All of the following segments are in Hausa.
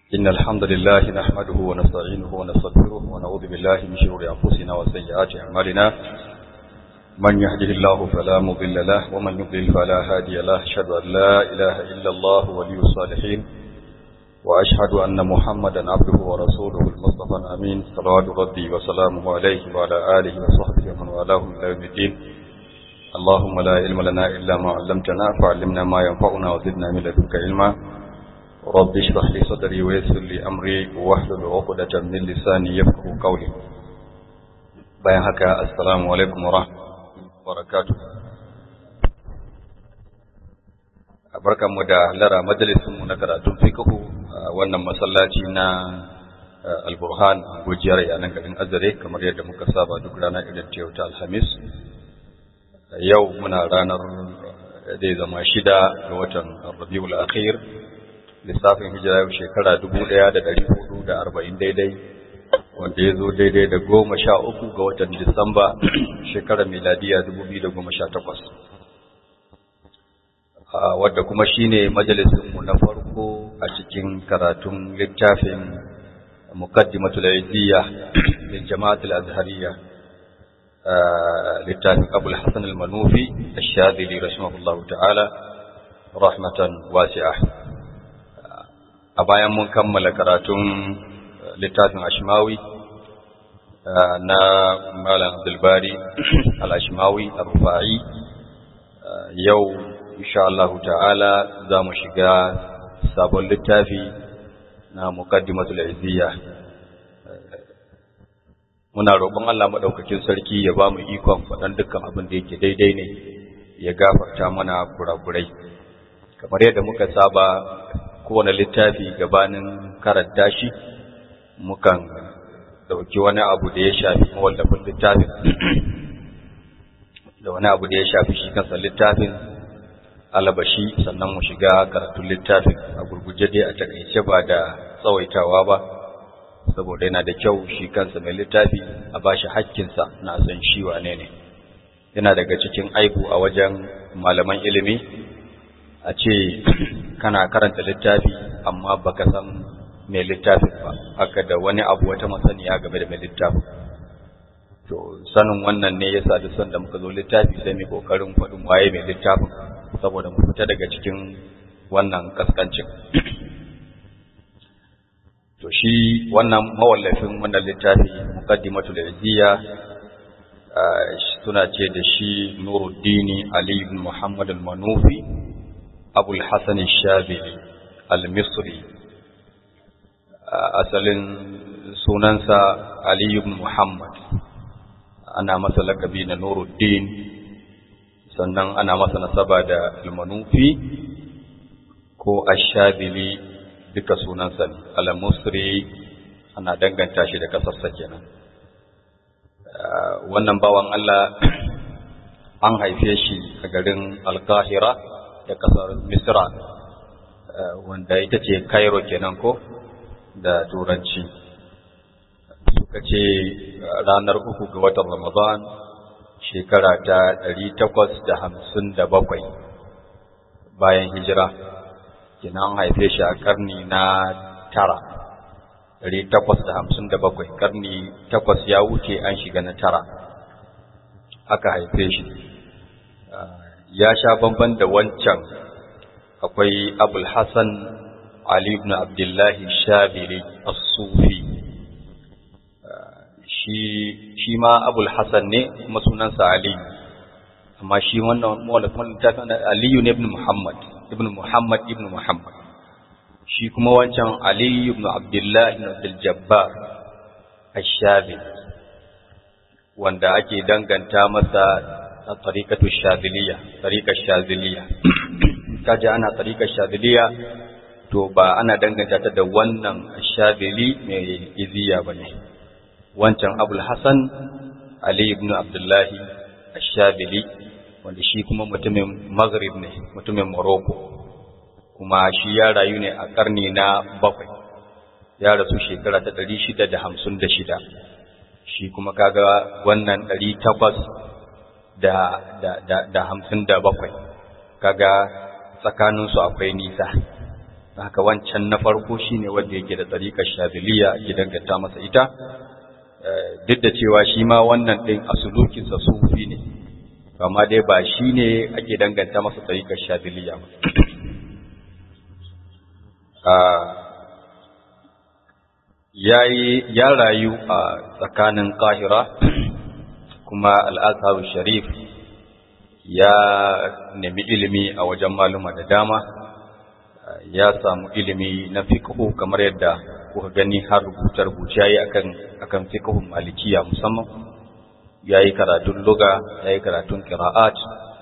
إن الحمد لله نحمده ونستعينه ونستغفره ونعوذ بالله من شرور أنفسنا وسيئات أعمالنا من يهده الله فلا مضل له ومن يضلل فلا هادي له أشهد أن لا إله إلا الله ولي الصالحين وأشهد أن محمدا عبده ورسوله المصطفى الأمين صلوات ربي وسلامه عليه وعلى آله وصحبه ومن والاه إلى يوم الدين اللهم لا علم لنا إلا ما علمتنا فعلمنا ما ينفعنا وزدنا من لدنك علما رب اشرح لي صدري ويسر لي أمري واحلل عقدة من لساني يفقه قولي bayan haka assalamu alaikum wa barakatuh barkanmu da lara majalisinmu na karatun fiqhu wannan masallaci na alburhan gujiyar yanan garin azare kamar yadda muka saba duk rana idan ta yau ta alhamis yau muna ranar zai zama shida ga watan rabiul akhir lissafin hijira yau shekara dubu ɗaya da ɗari hudu da arba'in daidai wanda ya zo daidai da goma sha uku ga watan disamba shekarar miladiya dubu biyu da goma sha takwas wadda kuma shine majalisinmu na farko a cikin karatun littafin muqaddimatul izziya lil jama'atul azhariyya littafin abul hasan al-manufi ash-shadili rahimahullahu ta'ala rahmatan wasi'a a bayan mun kammala karatun littafin ashmawi na malam abdulbari al-ashmawi ar-rufa'i yau insha Allah ta'ala za mu shiga sabon littafi na muqaddimatul izziya muna roƙon Allah madaukakin sarki ya ba mu ikon faɗan dukkan abin da yake daidai ne ya gafarta mana kurakurai kamar yadda muka saba kowane littafi gabanin karanta shi mukan dauki wani abu da ya shafi mawallafin littafin da wani abu da ya shafi shi kansa littafin alabashi sannan mu shiga karatun littafin a gurguje dai a takaice ba da tsawaitawa ba saboda yana da kyau shi kansa mai littafi a bashi hakkinsa na san shi wane ne yana daga cikin aibu a wajen malaman ilimi a ce kana karanta littafi amma baka san mai littafin ba haka da wani abu wata masaniya game da mai littafin to sanin wannan ne yasa duk sanda muka zo littafi sai mu kokarin faɗin waye mai littafin saboda mu fita daga cikin wannan kaskancin to shi wannan mawallafin wannan littafi muqaddimatul izziya suna ce da shi Nuruddin Ali ibn Muhammad al-Manufi Abu al-Hasan al-Shabili al-Misri asalin sunansa Ali ibn Muhammad ana masa lakabi na Nuruddin sannan ana masa nasaba da al-Manufi ko ash-Shabili duka sunansa ne al-Musri ana danganta shi da kasarsa kenan wannan bawan Allah an haife shi a garin Al-Qahira da kasar Misra wanda ita ce Cairo kenan ko da turanci suka ce ranar uku ga watan Ramadan shekara ta ɗari takwas da hamsin da bakwai bayan hijira kenan haife shi a karni na tara ɗari takwas da hamsin da bakwai karni takwas ya wuce an shiga na tara aka haife shi ya sha bamban da wancan akwai abul hassan ali ibn abdullahi shabiri as-sufi shi shi ma abul hassan ne kuma sunansa ali amma shi wannan mawalafin littafin aliyu ne ibn muhammad ibn muhammad ibn muhammad shi kuma wancan Ali ibn Abdullah ibn Abdul Jabbar Ash-Shabi wanda ake danganta masa a tariqatu Shadiliya tariqar Shadiliya kaje ana tariqar Shadiliya to ba ana danganta ta da wannan Shadili mai iziya bane wancan Abul Hasan Ali ibn Abdullah Ash-Shabili wanda shi kuma mutumin Maghrib ne mutumin Morocco kuma shi ya rayu ne a ƙarni na bakwai ya rasu shekara ta ɗari shida da hamsin da shida shi kuma kaga wannan ɗari takwas da, da, da, hamsin da bakwai kaga tsakaninsu akwai nisa haka wancan na farko shine wanda yake da tsarikar shabiliya ake danganta masa ita duk da cewa shi ma wannan ɗin a sulukinsa sufi ne amma dai ba shi ne ake danganta masa tsarikar shabiliya ba ya rayu a tsakanin ƙahira kuma al'azharu sharif ya nemi ilimi a wajen maluma da dama ya samu ilimi na fiqhu kamar yadda kuka gani har rubuce rubuce yayi akan akan fiqhun malikiya musamman yayi karatun lugha yayi karatun qira'at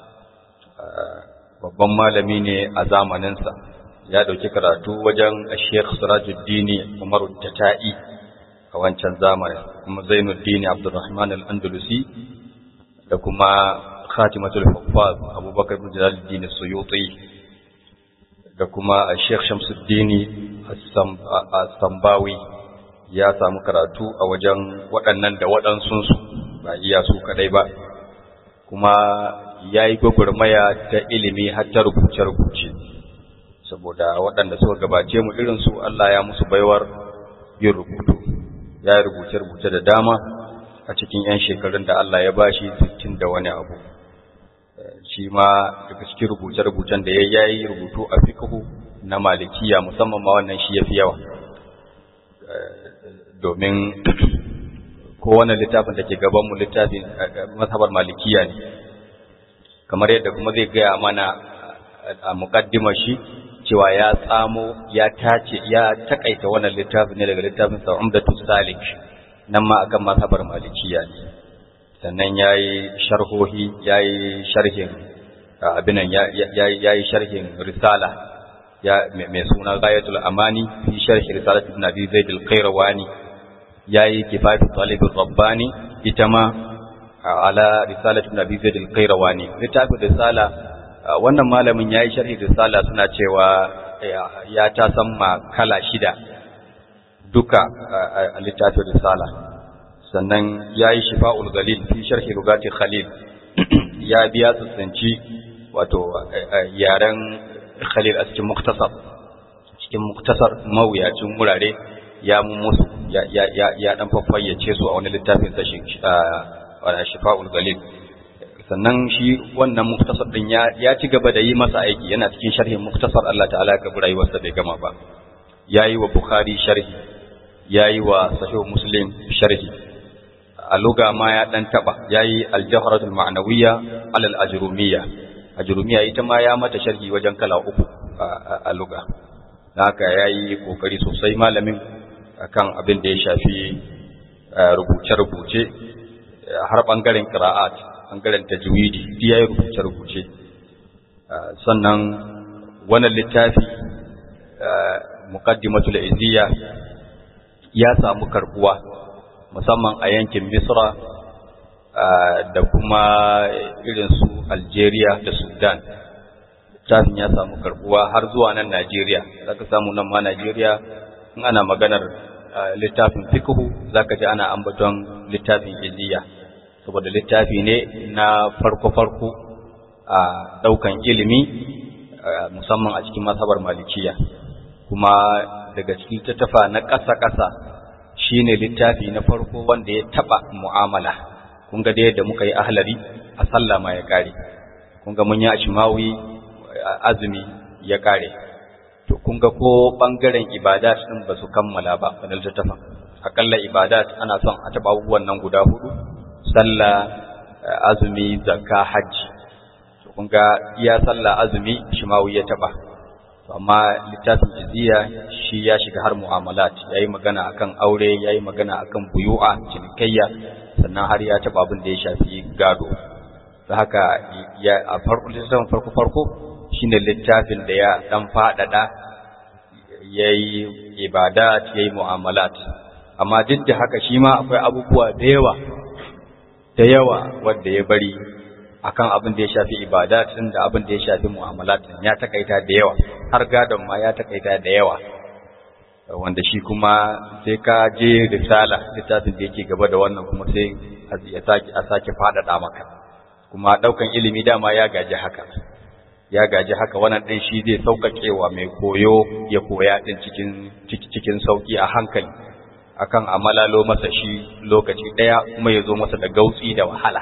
babban malami ne a zamanin sa ya dauki karatu wajen Sheikh Sirajuddin Umar Tata'i a wancan zamanin kuma Zainuddin Abdurrahman Al-Andalusi da kuma Khatimatul Huffaz Abubakar bin Jalaluddin Suyuti da kuma Sheikh Shamsuddin As-Sambawi ya samu karatu a wajen waɗannan da waɗansunsu ba iya su kadai ba kuma ya yi gwagwarmaya ta ilimi har ta rubuce-rubuce saboda waɗanda suka gabace mu irinsu Allah ya musu baiwar yin rubutu ya yi rubuce-rubuce da dama a cikin 'yan shekarun da Allah ya bashi sittin da wani abu shi ma daga cikin rubuce-rubucen da ya yi rubutu a fiqhu na malikiya musamman ma wannan shi yafi yawa domin kowane littafin da ke gaban mu littafin mazhabar malikiya ne kamar yadda kuma zai gaya mana a muqaddimar shi cewa ya tsamo ya tace ya takaita wannan littafin ne daga littafin sa Umdatus Salik nan ma akan mazhabar malikiya ne sannan ya yi sharhohi ya yi sharhin abinan ya yi sharhin risala mai suna gayatul amani fi sharhi risalat ibn abi zaid al-qayrawani ya yi kifayatu talib rabbani ita ma ala risalat ibn abi zaid al-qayrawani littafin risala wannan malamin ya yi sharhi risala suna cewa ya ta samma kala shida duka a littafin risala sannan ya yi shifa'ul galil fi sharhi rugati khalil ya biya tsantsanci wato yaren khalil a cikin muktasar cikin muktasar mawuyacin wurare ya musu ya dan fafayyace su a wani littafin sa shifa'ul galil sannan shi wannan muktasar din ya ci gaba da yi masa aiki yana cikin sharhin muktasar Allah ta'ala ya kabi rayuwarsa bai gama ba yayi wa bukhari sharhi yayi wa sahih muslim sharhi a luga ma ya dan taba yayi al-jawharatul ma'nawiyya alal ajrumiyya ajrumiyya ita ma ya mata sharhi wajen kala uku a luga haka yayi kokari sosai malamin akan abin da ya shafi rubuce-rubuce har bangaren qira'at bangaren tajwidi duk yayi rubuce-rubuce sannan wannan littafi muqaddimatul izziya ya samu karbuwa musamman a yankin Misra da kuma irin su Algeria da Sudan. Littafin ya samu karbuwa har zuwa nan Najeriya, za ka samu nan ma Najeriya in ana maganar littafin fikihu za ka ji ana ambaton littafin iziya, saboda littafi ne na farko-farko a ɗaukan ilimi musamman a cikin masabar malikiya, kuma daga cikin tattafa na ƙasa-ƙasa shi ne littafi na farko wanda ya taɓa mu'amala kun ga da yadda muka yi ahlari a sallah ma ya ƙare kun ga mun yi ashimawi azumi ya ƙare to kun ga ko ɓangaren ibadat ɗin ba su kammala ba wani littattafan aƙalla ibadat ana son a taɓa abubuwan nan guda hudu sallah azumi zakka hajji to kun ga iya sallah azumi shimawi ya taɓa amma littafin jiziya shi ya shiga har mu'amalat ya yi magana akan aure ya yi magana akan buyu'a cinikayya sannan har ya taɓa abin da ya shafi gado da haka ya a farko littafin farko farko shine littafin da ya dan faɗaɗa ya yi ibadat ya yi mu'amalat amma duk da haka shi ma akwai abubuwa da yawa da yawa wanda ya bari akan abin da ya shafi ibadat din da abin da ya shafi mu'amalat din ya takaita da yawa har gadon ma ya takaita da yawa wanda shi kuma sai ka je risala littafin da yake gaba da wannan kuma sai ya sake a sake fadada maka kuma daukan ilimi dama ya gaji haka ya gaji haka wannan ɗin shi zai sauƙaƙewa mai koyo ya koya ɗin cikin cikin sauƙi a hankali akan amalalo masa shi lokaci ɗaya kuma ya zo masa da gautsi da wahala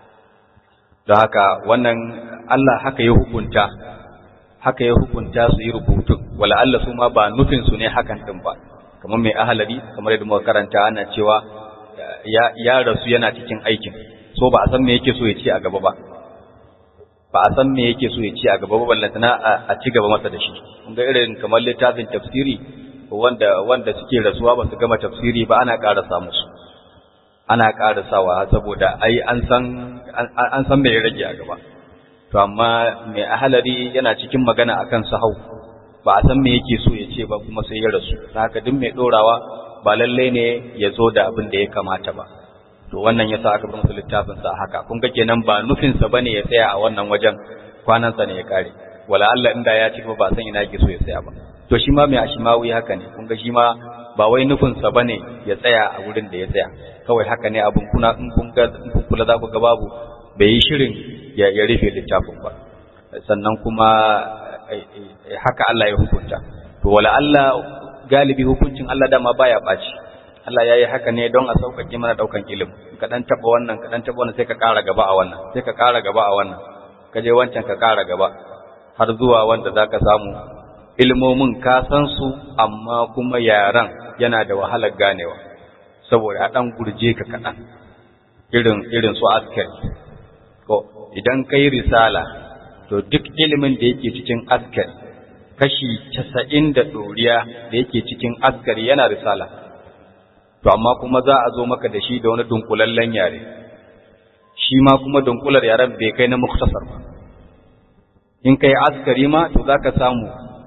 don haka wannan Allah haka ya hukunta haka ya hukunta su yi rubutun wala Allah su ma ba nufin su ne hakan din ba kamar mai ahalari kamar yadda muka karanta ana cewa ya ya rasu yana cikin aikin so ba a san me yake so ya ci a gaba ba ba a san me yake so ya ci a gaba ba ballantana a ci gaba masa da shi kun ga irin kamar littafin tafsiri wanda wanda suke rasuwa ba su gama tafsiri ba ana ƙarasa musu ana ƙarasawa saboda ai an san an san me ya rage a gaba to amma mai ahalari yana cikin magana akan sahau ba a san me yake so ya ce ba kuma sai ya rasu haka duk mai dorawa ba lalle ne ya zo da abin da ya kamata ba to wannan yasa aka bar masa littafin sa haka kun ga kenan ba nufin sa bane ya tsaya a wannan wajen kwanan sa ne ya kare wala Allah inda ya ci ba san ina yake so ya tsaya ba to shi ma mai ashimawi haka ne kun ga shi ma ba wai nufin sa bane ya tsaya a wurin da ya tsaya kawai haka ne abun kuna in kun ga in kun kula za ku ga babu bai yi shirin ya rufe littafin ba sannan kuma haka Allah ya hukunta to wala Allah galibi hukuncin Allah dama baya baci Allah yayi haka ne don a sauƙaƙe mana daukan ilimi ka dan taba wannan ka dan taba wannan sai ka ƙara gaba a wannan sai ka ƙara gaba a wannan ka je wancan ka ƙara gaba har zuwa wanda zaka samu ilmomin ka san su amma kuma yaran yana da wahalar ganewa saboda a dan gurje ka kaɗan irin irin su askari ko idan kai risala to duk ilimin da yake cikin askari kashi casa'in da ɗoriya da yake cikin askari yana risala to amma kuma za a zo maka da shi da wani dunkulallen yare shi ma kuma dunkular yaren bai kai na muktasar ba in kai askari ma to za ka samu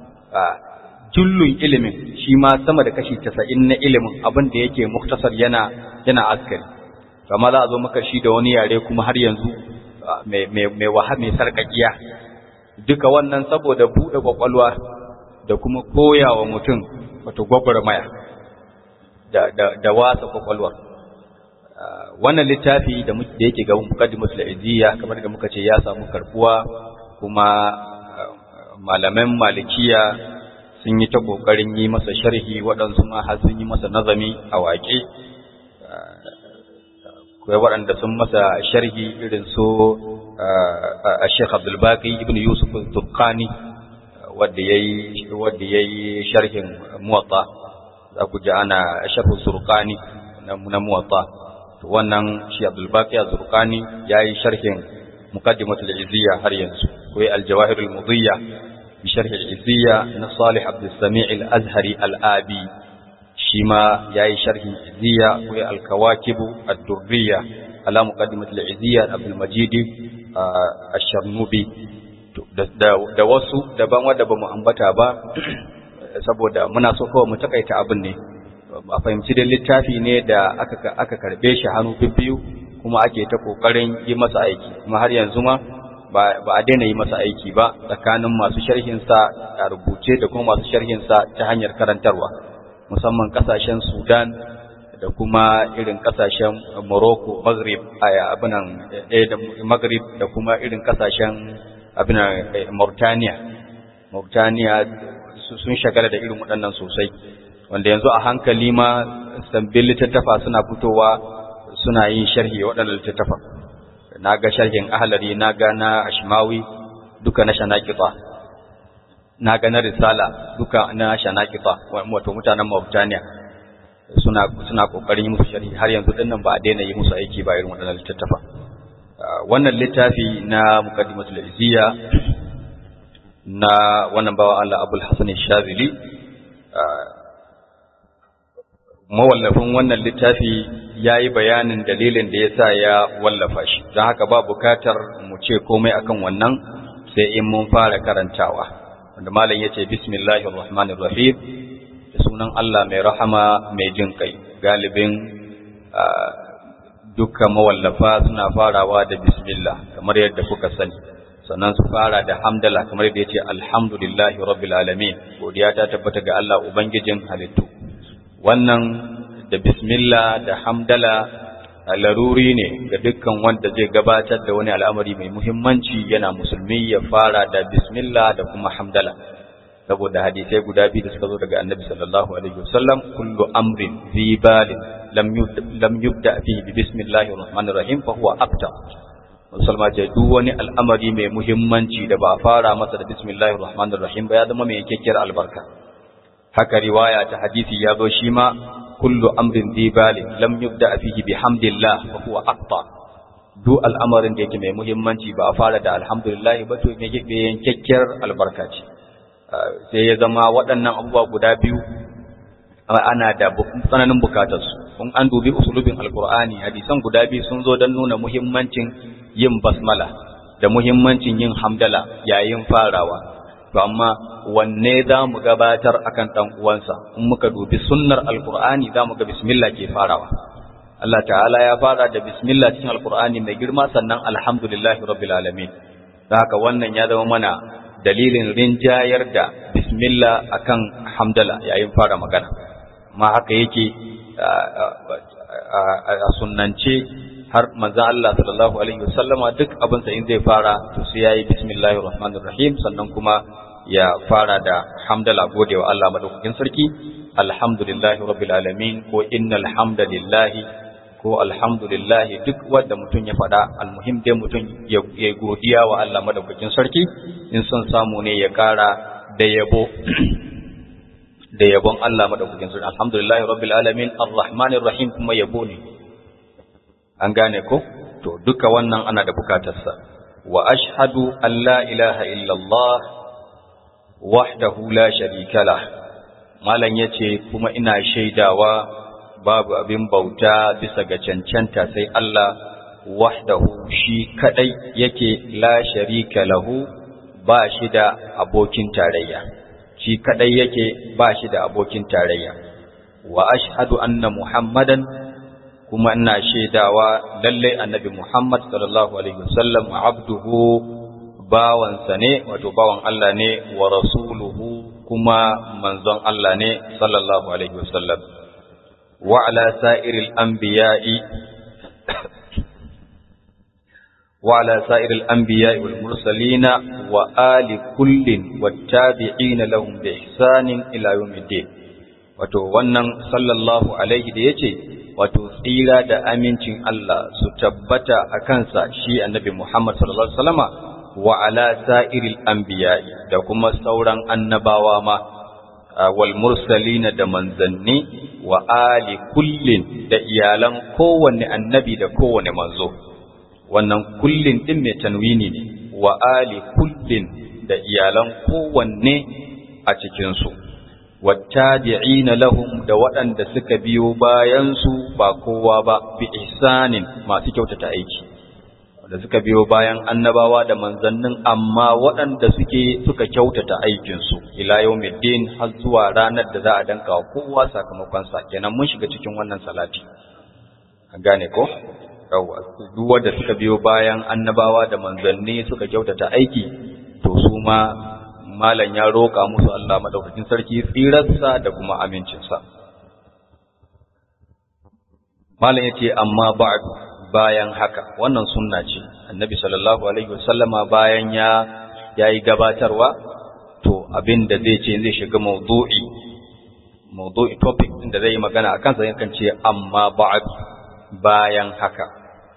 jullun ilimin shi ma sama da kashi casa'in na ilimin abin da yake muktasar yana yana askari kama za a zo maka shi da wani yare kuma har yanzu mai waha mai sarkakiya duka wannan saboda buɗe kwakwalwa da kuma koya wa mutum wato gwagwarmaya da, da, da wasa kwakwalwa wannan littafi da yake gaban mukaddimatul izziya kamar da muka ce ya samu karbuwa kuma malaman malikiya sun yi ta kokarin yi masa sharhi waɗansu ma har sun yi masa nazami a waƙe akwai waɗanda sun masa sharhi irin su a Sheikh Abdul Baqi ibn Yusuf al-Turqani wanda yayi wanda yayi sharhin Muwatta za ku ji ana sharhu Surqani na Muwatta to wannan shi Abdul Baqi al-Turqani yayi sharhin Muqaddimatul Izziya har yanzu akwai Al-Jawahir al-Mudiyya bi sharh al-Izziya na Salih Abdul Sami' al-Azhari al-Abi shi ma ya yi sharhin izziya ko alkawakibu ad-durriya ala muqaddimat al-izziya Abdul Majid ash-Sharnubi da wasu daban wanda bamu ambata ba saboda muna so kawai mu takaita abin ne a fahimci da littafi ne da aka aka karbe shi hannu bibbiyu kuma ake ta kokarin yi masa aiki kuma har yanzu ma ba a daina yi masa aiki ba tsakanin masu sharhin sa a rubuce da kuma masu sharhin sa ta hanyar karantarwa musamman kasashen Sudan da kuma irin kasashen Morocco, Maghrib, abinan da Maghrib da kuma irin kasashen abinan Mauritania. Mauritania sun shagala da irin waɗannan sosai, wanda yanzu a hankali ma sabbin littattafa suna fitowa suna yin sharhi waɗannan littattafa. Na ga sharhin ahalari, na ga na Ashmawi, duka na Shanakita. na ga na risala duka na shanakifa wato mutanen Mauritania suna suna kokarin yi musu sharhi har yanzu dinnan ba a daina yi musu aiki ba irin wannan littattafa wannan littafi na muqaddimatul izziya na wannan bawa Allah Abul Hasan Shazili mawallafin wannan littafi ya yi bayanin dalilin da ya sa ya wallafa shi don haka ba bukatar mu ce komai akan wannan sai in mun fara karantawa wanda malam yace bismillahir rahmanir rahim da sunan Allah mai rahama mai jin kai galibin dukkan mawallafa suna farawa da bismillah kamar yadda kuka sani sannan su fara da hamdala kamar yadda yace alhamdulillahi rabbil alamin godiya ta tabbata ga Allah ubangijin halittu wannan da bismillah da hamdala laruri ne ga dukkan wanda zai gabatar da wani al'amari mai muhimmanci yana musulmi ya fara da bismillah da kuma hamdala saboda hadisai guda biyu da suka zo daga annabi sallallahu alaihi wasallam kullu amrin fi balin lam yubda fihi bi bismillahir rahmanir rahim fa huwa abta musulma ce duk wani al'amari mai muhimmanci da ba a fara masa da bismillahir rahmanir rahim ba ya zama mai yakkiyar albarka haka riwaya ta hadisi ya zo shi ma kullu amrin fi balin lam yubda fihi bihamdillah fa huwa aqta duk al'amarin da yake mai muhimmanci ba a fara da alhamdulillah ba to me yake yankakkiyar albarka ce sai ya zama waɗannan abubuwa guda biyu ana da tsananin bukatar su kun an dubi usulubin alqur'ani hadisan guda biyu sun zo don nuna muhimmancin yin basmala da muhimmancin yin hamdala yayin farawa to amma wanne za mu gabatar akan ɗan uwansa in muka dubi sunnar alkur'ani za mu ga bismillah ke farawa Allah ta'ala ya fara da bismillah cikin alkur'ani mai girma sannan alhamdulillahi rabbil alamin da haka wannan ya zama mana dalilin rinjayar da bismillah akan hamdala yayin fara magana ma haka yake a sunnance har manzon Allah sallallahu alaihi wasallama duk abin sa in zai fara to sai yayi bismillahir rahmanir rahim sannan kuma ya fara da hamdala gode wa Allah madaukakin sarki alhamdulillahi rabbil alamin ko innal hamdalillahi ko alhamdulillahi duk wanda mutum ya faɗa almuhim dai mutum ya godiya wa Allah madaukakin sarki in son samu ne ya ƙara da yabo da yabon Allah madaukakin sarki alhamdulillahi rabbil alamin arrahmanir rahim kuma yabo ne an gane ko to duka wannan ana da bukatarsa wa ashhadu an la ilaha illallah wahdahu la sharika lah malan yace kuma ina shaidawa babu abin bauta bisa ga cancanta sai Allah wahdahu shi kadai yake la sharika lahu ba shi da abokin tarayya shi kadai yake ba shi da abokin tarayya wa ashhadu anna muhammadan kuma ina shaidawa lalle annabi muhammad sallallahu alaihi wasallam abduhu bawansa ne wato bawan Allah ne wa rasuluhu kuma manzon Allah ne sallallahu alaihi wasallam wa ala sa'iril anbiya'i wa ala sa'iril anbiya'i wal mursalina wa ali kullin wattabi'ina lahum bi ihsanin ila yawmiddin wato wannan sallallahu alaihi da yace wato tsira da amincin Allah su tabbata a kansa shi annabi Muhammad sallallahu alaihi wasallama wa ala sa'iril anbiya'i da kuma sauran annabawa ma wal mursalina da manzanni wa ali kullin da iyalan kowanne annabi da kowanne manzo wannan kullin din mai tanwini ne wa ali kullin da iyalan kowanne a cikin su wattabi'ina lahum da waɗanda suka biyo bayan su ba kowa ba bi ihsanin masu kyautata aiki da suka biyo bayan annabawa da manzannin amma waɗanda suke suka kyautata aikinsu ila yawmiddin har zuwa ranar da za a danka wa kowa sakamakon sa kenan mun shiga cikin wannan salati an gane ko yawa duk wanda suka biyo bayan annabawa da manzanni suka kyautata aiki to su ma malam ya roƙa musu Allah madaukakin sarki tsirarsa da kuma amincinsa malam yace amma ba'du bayan haka wannan sunna ce annabi sallallahu alaihi wasallama bayan ya yayi gabatarwa to abin da zai ce zai shiga mawdu'i mawdu'i topic din da zai yi magana akan sa yakan ce amma ba'd bayan haka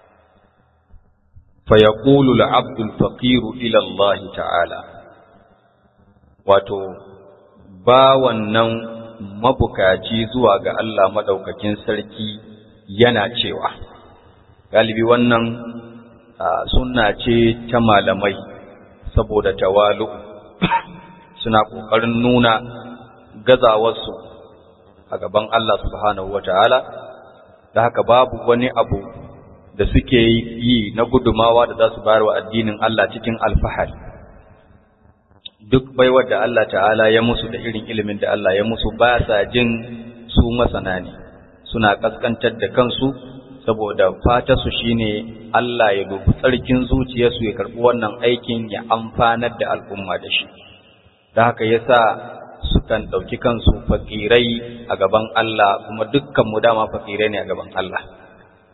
fa yaqulu al-'abdu al-faqir ila Allah ta'ala wato ba wannan mabukaci zuwa ga Allah madaukakin sarki yana cewa galibi wannan sunna ce ta malamai saboda tawalu suna ƙoƙarin nuna gazawarsu a gaban Allah subhanahu wata'ala da haka babu wani abu da suke yi na gudumawa da za su bayar wa addinin Allah cikin alfahari duk baiwar da Allah ta'ala ya musu da irin ilimin da Allah ya musu ba sa jin su masana ne suna kaskantar da kansu saboda fatarsu shine Allah ya dubi tsarkin zuciyarsu ya karɓi wannan aikin ya amfanar da al'umma da shi da haka yasa sukan ɗauki kansu fakirai a gaban Allah kuma dukkan mu dama fakirai ne a gaban Allah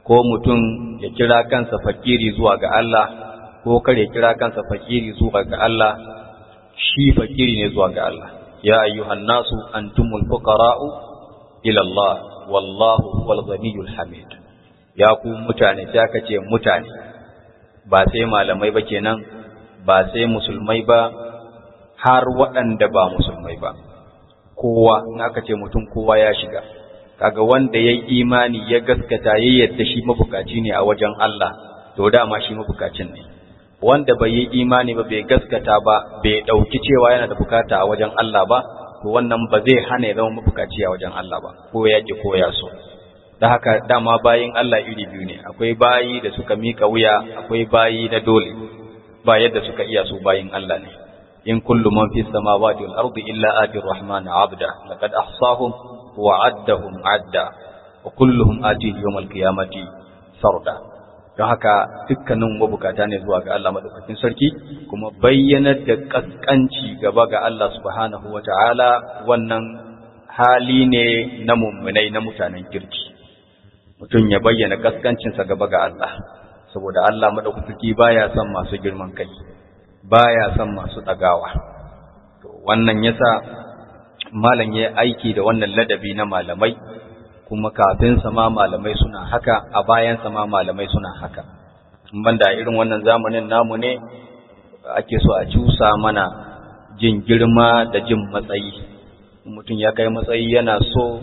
ko mutum ya kira kansa fakiri zuwa ga Allah ko kar ya kira kansa fakiri zuwa ga Allah shi fakiri ne zuwa ga Allah ya ayyuhan nasu antumul fuqara'u ila Allah wallahu huwal ghaniyyul hamid ya ku mutane sai aka ce mutane ba sai malamai ba kenan ba sai musulmai ba har waɗanda ba musulmai ba kowa in aka ce mutum kowa ya shiga kaga wanda ya yi imani ya gaskata ya yadda shi mabukaci ne a wajen Allah to dama shi mabukacin ne wanda bai yi imani ba bai gaskata ba bai ɗauki cewa yana da bukata a wajen Allah ba to wannan ba zai hana ya zama mabukaci a wajen Allah ba ko ya ki ko ya so da haka dama bayin Allah iri biyu ne akwai bayi da suka mika wuya akwai bayi na dole ba yadda suka iya su bayin Allah ne in kullu man fi samawati wal ardi illa ati rahman abda laqad ahsahum wa addahum adda wa kulluhum atihi yawm al qiyamati sarda don haka dukkanin mabukata ne zuwa ga Allah madaukakin sarki kuma bayyanar da kaskanci gaba ga Allah subhanahu wataala wannan hali ne na mummunai na mutanen kirki mutum ya bayyana kaskancinsa gaba ga Allah saboda Allah madaukaki baya son masu girman kai baya son masu dagawa to wannan yasa malam ya aiki da wannan ladabi na malamai kuma kafin sama malamai suna haka a bayan sama malamai suna haka banda irin wannan zamanin namu ne ake so a cusa mana jin girma da jin matsayi mutum ya kai matsayi yana so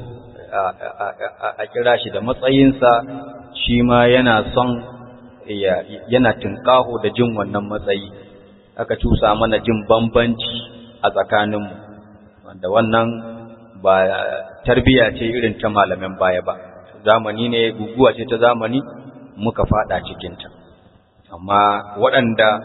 a kira shi da matsayinsa shi ma yana son yana tinkaho da jin wannan matsayi aka cusa mana jin bambanci a tsakaninmu wanda wannan ba tarbiya ce irin ta malamin baya ba zamani ne guguwa ce ta zamani muka fada cikinta amma waɗanda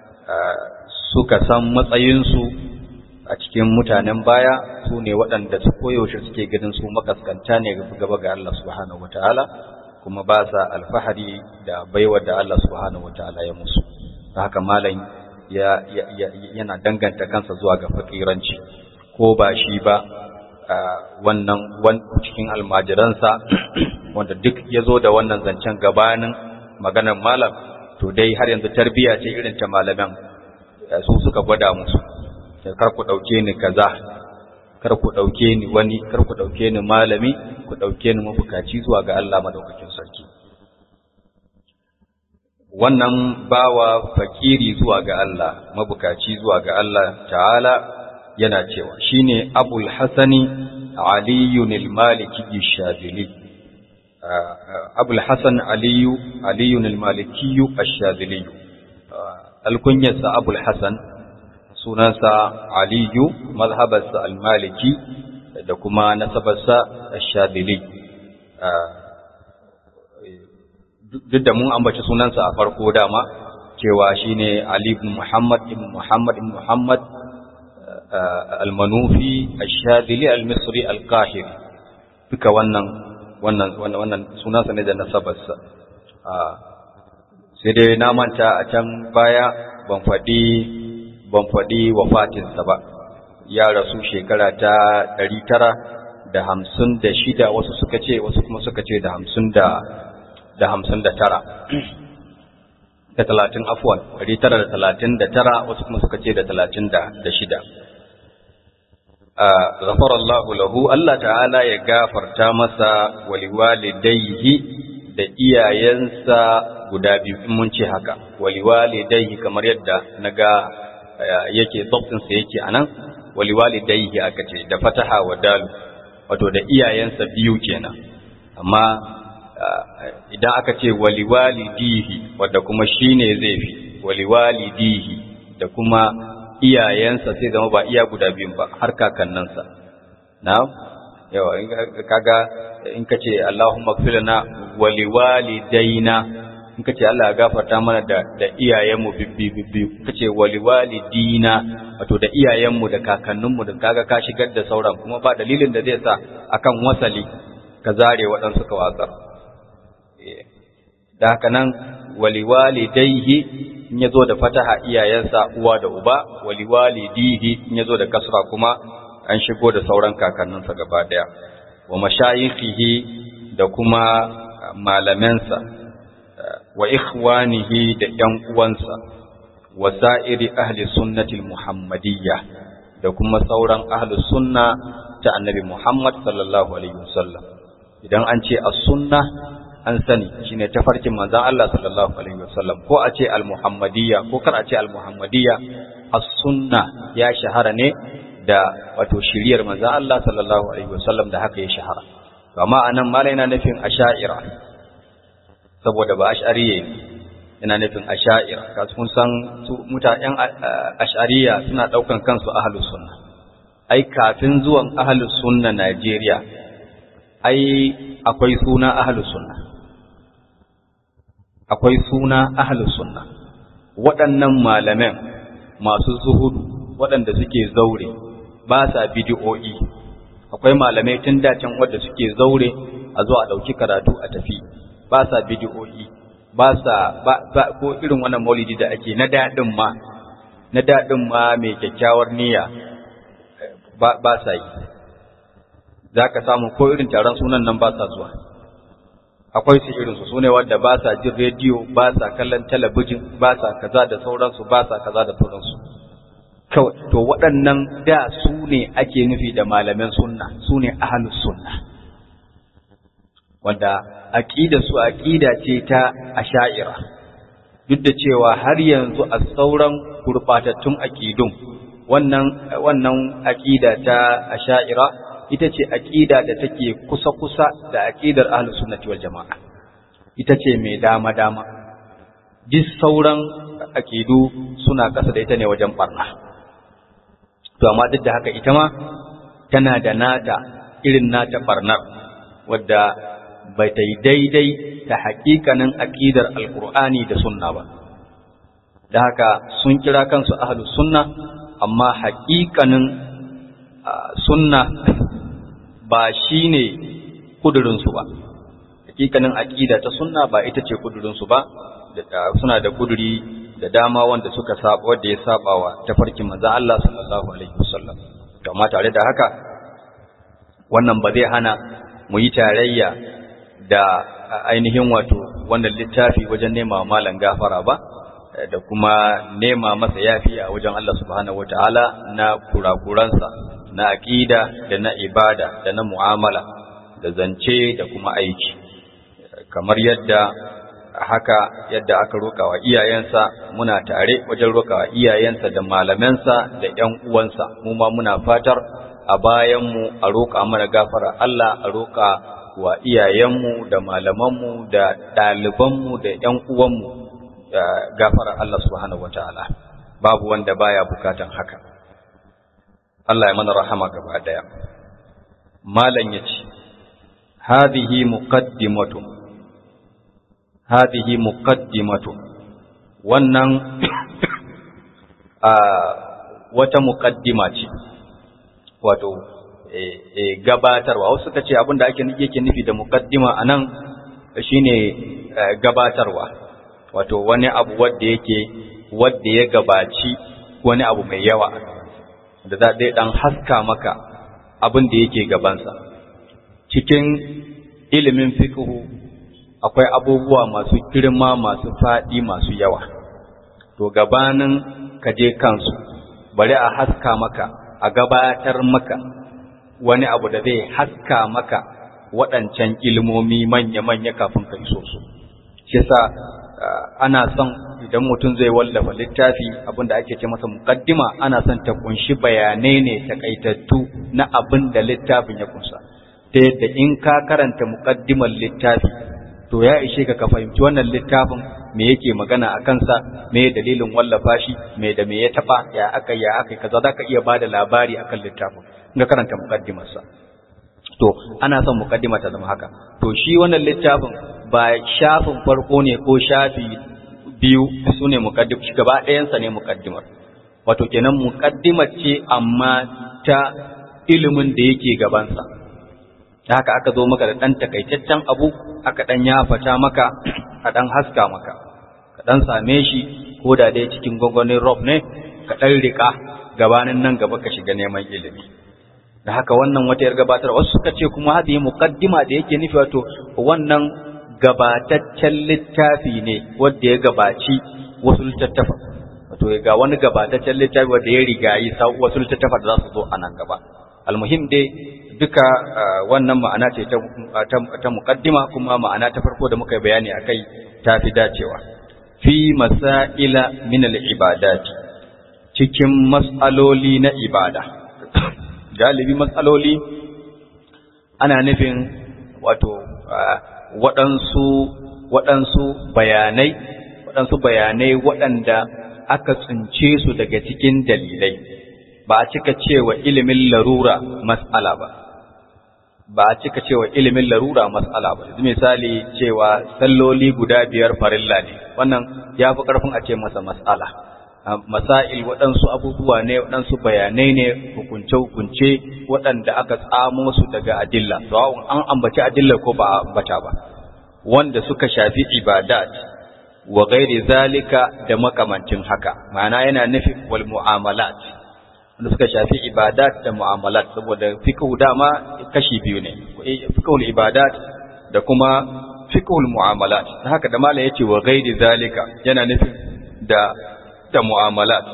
suka san matsayinsu a cikin mutanen baya su ne waɗanda su koyaushe suke ganin su makaskanta ne gaba ga Allah subhanahu wataala kuma ba sa alfahari da baiwar da Allah subhanahu wataala ya musu haka malam ya, yana danganta kansa zuwa ga fakiranci ko ba shi ba wannan cikin almajiransa wanda duk ya zo da wannan zancen gabanin maganar malam to dai har yanzu tarbiya ce irin ta malaman su suka gwada musu kar ku ɗauke ni kaza kar ku ɗauke ni wani kar ku ɗauke ni malami ku ɗauke ni mabukaci zuwa ga Allah madaukakin sarki wannan bawa fakiri zuwa ga Allah mabukaci zuwa ga Allah ta'ala yana cewa shine Abul Hasani Aliyun al-Maliki Shadili Abul Hasan Aliyu Aliyun al-Maliki Ash-Shadili alkunyarsa Abul Hasan sunansa Aliyu mazhabarsa al-Maliki da kuma nasabarsa Ash-Shadili duk da mun ambaci sunansa a farko dama cewa shine Ali ibn Muhammad ibn Muhammad ibn Muhammad al-Manufi al-Shadili al-Misri al-Qahiri duka wannan wannan wannan sunansa ne da nasabarsa sai dai na manta a can baya ban faɗi ban faɗi wafatinsa ba ya rasu shekara ta ɗari tara da hamsin da shida wasu suka ce wasu kuma suka ce da hamsin da da hamsin da tara da talatin afuwan ɗari tara da talatin da tara wasu kuma suka ce da talatin da shida ghafar Allah lahu Allah ta'ala ya gafarta masa waliwalidayhi da iyayensa guda biyu in mun ce haka waliwalidayhi kamar yadda naga yake dabtinsa yake anan waliwalidayhi aka ce da fataha wa dalu wato da iyayensa biyu kenan amma idan aka ce waliwalidihi wadda kuma shine zai fi waliwalidihi da kuma iyayensa sai zama ba iya guda biyun ba har kakannansa na yawa kaga in ka ce Allahumma gfirna waliwalidaina in ka ce Allah ya gafarta mana da da iyayenmu bibbi bibbi ka ce waliwalidina wato da iyayenmu da kakanninmu da kaga ka shigar da sauran kuma ba dalilin da zai sa akan wasali ka zare waɗansu ka watsar da haka nan waliwalidaihi in yazo da fataha iyayensa uwa da uba waliwalidihi in yazo da kasra kuma an shigo da sauran kakanninsa gaba daya wa mashayikhihi da kuma malamansa wa ikhwanihi da ‘yan uwansa wa sa'iri ahli sunnatil muhammadiyya da kuma sauran ahli sunna ta annabi Muhammad sallallahu alaihi wasallam idan an ce as-sunna an sani shine tafarkin manzon Allah sallallahu alaihi wasallam ko a ce al-muhammadiyya ko kar a ce al-muhammadiyya as-sunna ya shahara ne da wato shiriyar manzon Allah sallallahu alaihi wasallam da haka ya shahara amma anan malai yana nufin asha'ira saboda ba ash'ariye yana nufin asha'ira kasu kun san su mutanen ash'ariya suna daukan kansu ahlus sunna ai kafin zuwan ahlus sunna Najeriya ai akwai suna ahlus sunna akwai suna ahlus sunna waɗannan malaman masu zuhudu waɗanda suke zaure ba sa bidi'o'i akwai malamai tun dacen wadda suke zaure a zo a ɗauki karatu a tafi ba sa bidi'o'i ba sa ba, ko irin wannan maulidi da ake na daɗin ma na daɗin ma mai kyakkyawar niyya ba, ba sa yi za ka samu ko irin taron sunan nan ba sa zuwa akwai su irinsu su ne wadda ba sa jin rediyo ba sa kallon talabijin ba sa kaza da sauransu ba sa kaza da sauransu kawai to waɗannan da su ne ake nufi da malaman sunna su ne ahalus sunna wanda aqida su aqida ce ta asha'ira duk da cewa har yanzu a sauran gurbatattun aqidun wannan wannan aqida ta asha'ira ita ce aqida da take kusa kusa da aqidar ahlus sunnati wal jamaa ita ce mai dama dama duk sauran aqidu suna kasa da ita ne wajen barna to amma duk da haka ita ma tana da nata irin nata barnar wadda bai ta yi daidai da haƙiƙanin aƙidar alƙur'ani da sunna ba da haka sun kira kansu ahlus sunna amma haƙiƙanin sunna ba shi ne kudurinsu ba haƙiƙanin aƙida ta sunna ba ita ce kudurinsu ba suna da kuduri da dama wanda suka saba wanda ya saba wa tafarkin manzo Allah sallallahu alaihi wasallam amma tare da haka wannan ba zai hana mu yi tarayya da ainihin wato wannan littafi wajen nema malan gafara ba da kuma nema masa yafi a wajen Allah subhanahu wataala na kurakuransa na aqida da na ibada da na mu'amala da zance da kuma aiki kamar yadda haka yadda aka roka wa iyayensa muna tare wajen roka wa iyayensa da malamansa da ƴan uwansa mu ma muna fatar a bayanmu a roƙa mana gafara Allah a roƙa wa iyayenmu da malamanmu da ɗalibanmu da ƴan uwanmu gafara Allah subhanahu wataala babu wanda baya bukatan haka Allah ya mana rahama gaba daya malam yace hadhihi muqaddimatu hadhihi muqaddimatu wannan a wata muqaddima ce wato gabatarwa wasu suka ce abinda ake yake nufi da muqaddima anan shine gabatarwa wato wani abu wanda yake wanda ya gabaci wani abu mai yawa da za dai dan haska maka abin da yake gabansa cikin ilimin fiqhu akwai abubuwa masu girma masu faɗi masu yawa to gabanin ka je kansu bari a haska maka a gabatar maka wani abu da zai haska maka waɗancan ilmomi manya-manya kafin ka iso su shi yasa ana son idan mutum zai wallafa littafi abinda ake ce masa muqaddima ana son ta kunshi bayanai ne takaitattu na abin da littafin ya kunsa ta yadda in ka karanta muqaddimar littafi to ya ishe ka ka fahimci wannan littafin me yake magana a kansa me dalilin wallafa shi me da me ya taba ya aka ya aka kaza zaka iya bada labari akan littafin ga karanta muqaddimar sa to ana son muqaddima ta zama haka to shi wannan littafin ba shafin farko ne ko shafi biyu sune muqaddim shi gaba ɗayan sa ne muqaddimar wato kenan muqaddimar ce amma ta ilimin da yake gaban sa da haka aka zo maka da ɗan takaitaccen abu aka ɗan yafata maka a ɗan haska maka ka ɗan same shi ko da dai cikin gwangwanin rob ne ka ɗan riƙa gabanin nan gaba ka shiga neman ilimi da haka wannan wata yar gabatar wasu suka ce kuma hadi muqaddima da yake nufi wato wannan gabataccen littafi ne wanda ya gabaci wasu littattafa wato ga wani gabataccen littafi wanda ya rigayi wasu littattafa da za su zo a nan gaba almuhim dai duka wannan ma'ana ce ta muqaddima kuma ma'ana ta farko da muka bayani akai ta fi dacewa fi masaila min al-ibadat cikin mas'aloli na ibada galibi mas'aloli ana nufin wato waɗansu waɗansu bayanai waɗansu bayanai waɗanda aka tsince su daga cikin dalilai ba a cika cewa ilimin larura mas'ala ba ba a cika cewa ilimin larura mas'ala ba misali cewa salloli guda biyar farilla ne wannan ya fi ƙarfin a ce masa mas'ala masail waɗansu abubuwa ne waɗansu bayanai ne hukunce-hukunce waɗanda aka tsamo su daga adilla sawa'un an ambaci adillar ko ba a ambata ba wanda suka shafi ibadat wa gairi zalika da makamancin haka ma'ana yana nufin wal mu'amalat wanda suka shafi ibadat da mu'amalat saboda fiqhu dama kashi biyu ne fiqhul ibadat da kuma fiqhul mu'amalat haka da malai yace wa gairi zalika yana nufin da da mu'amalat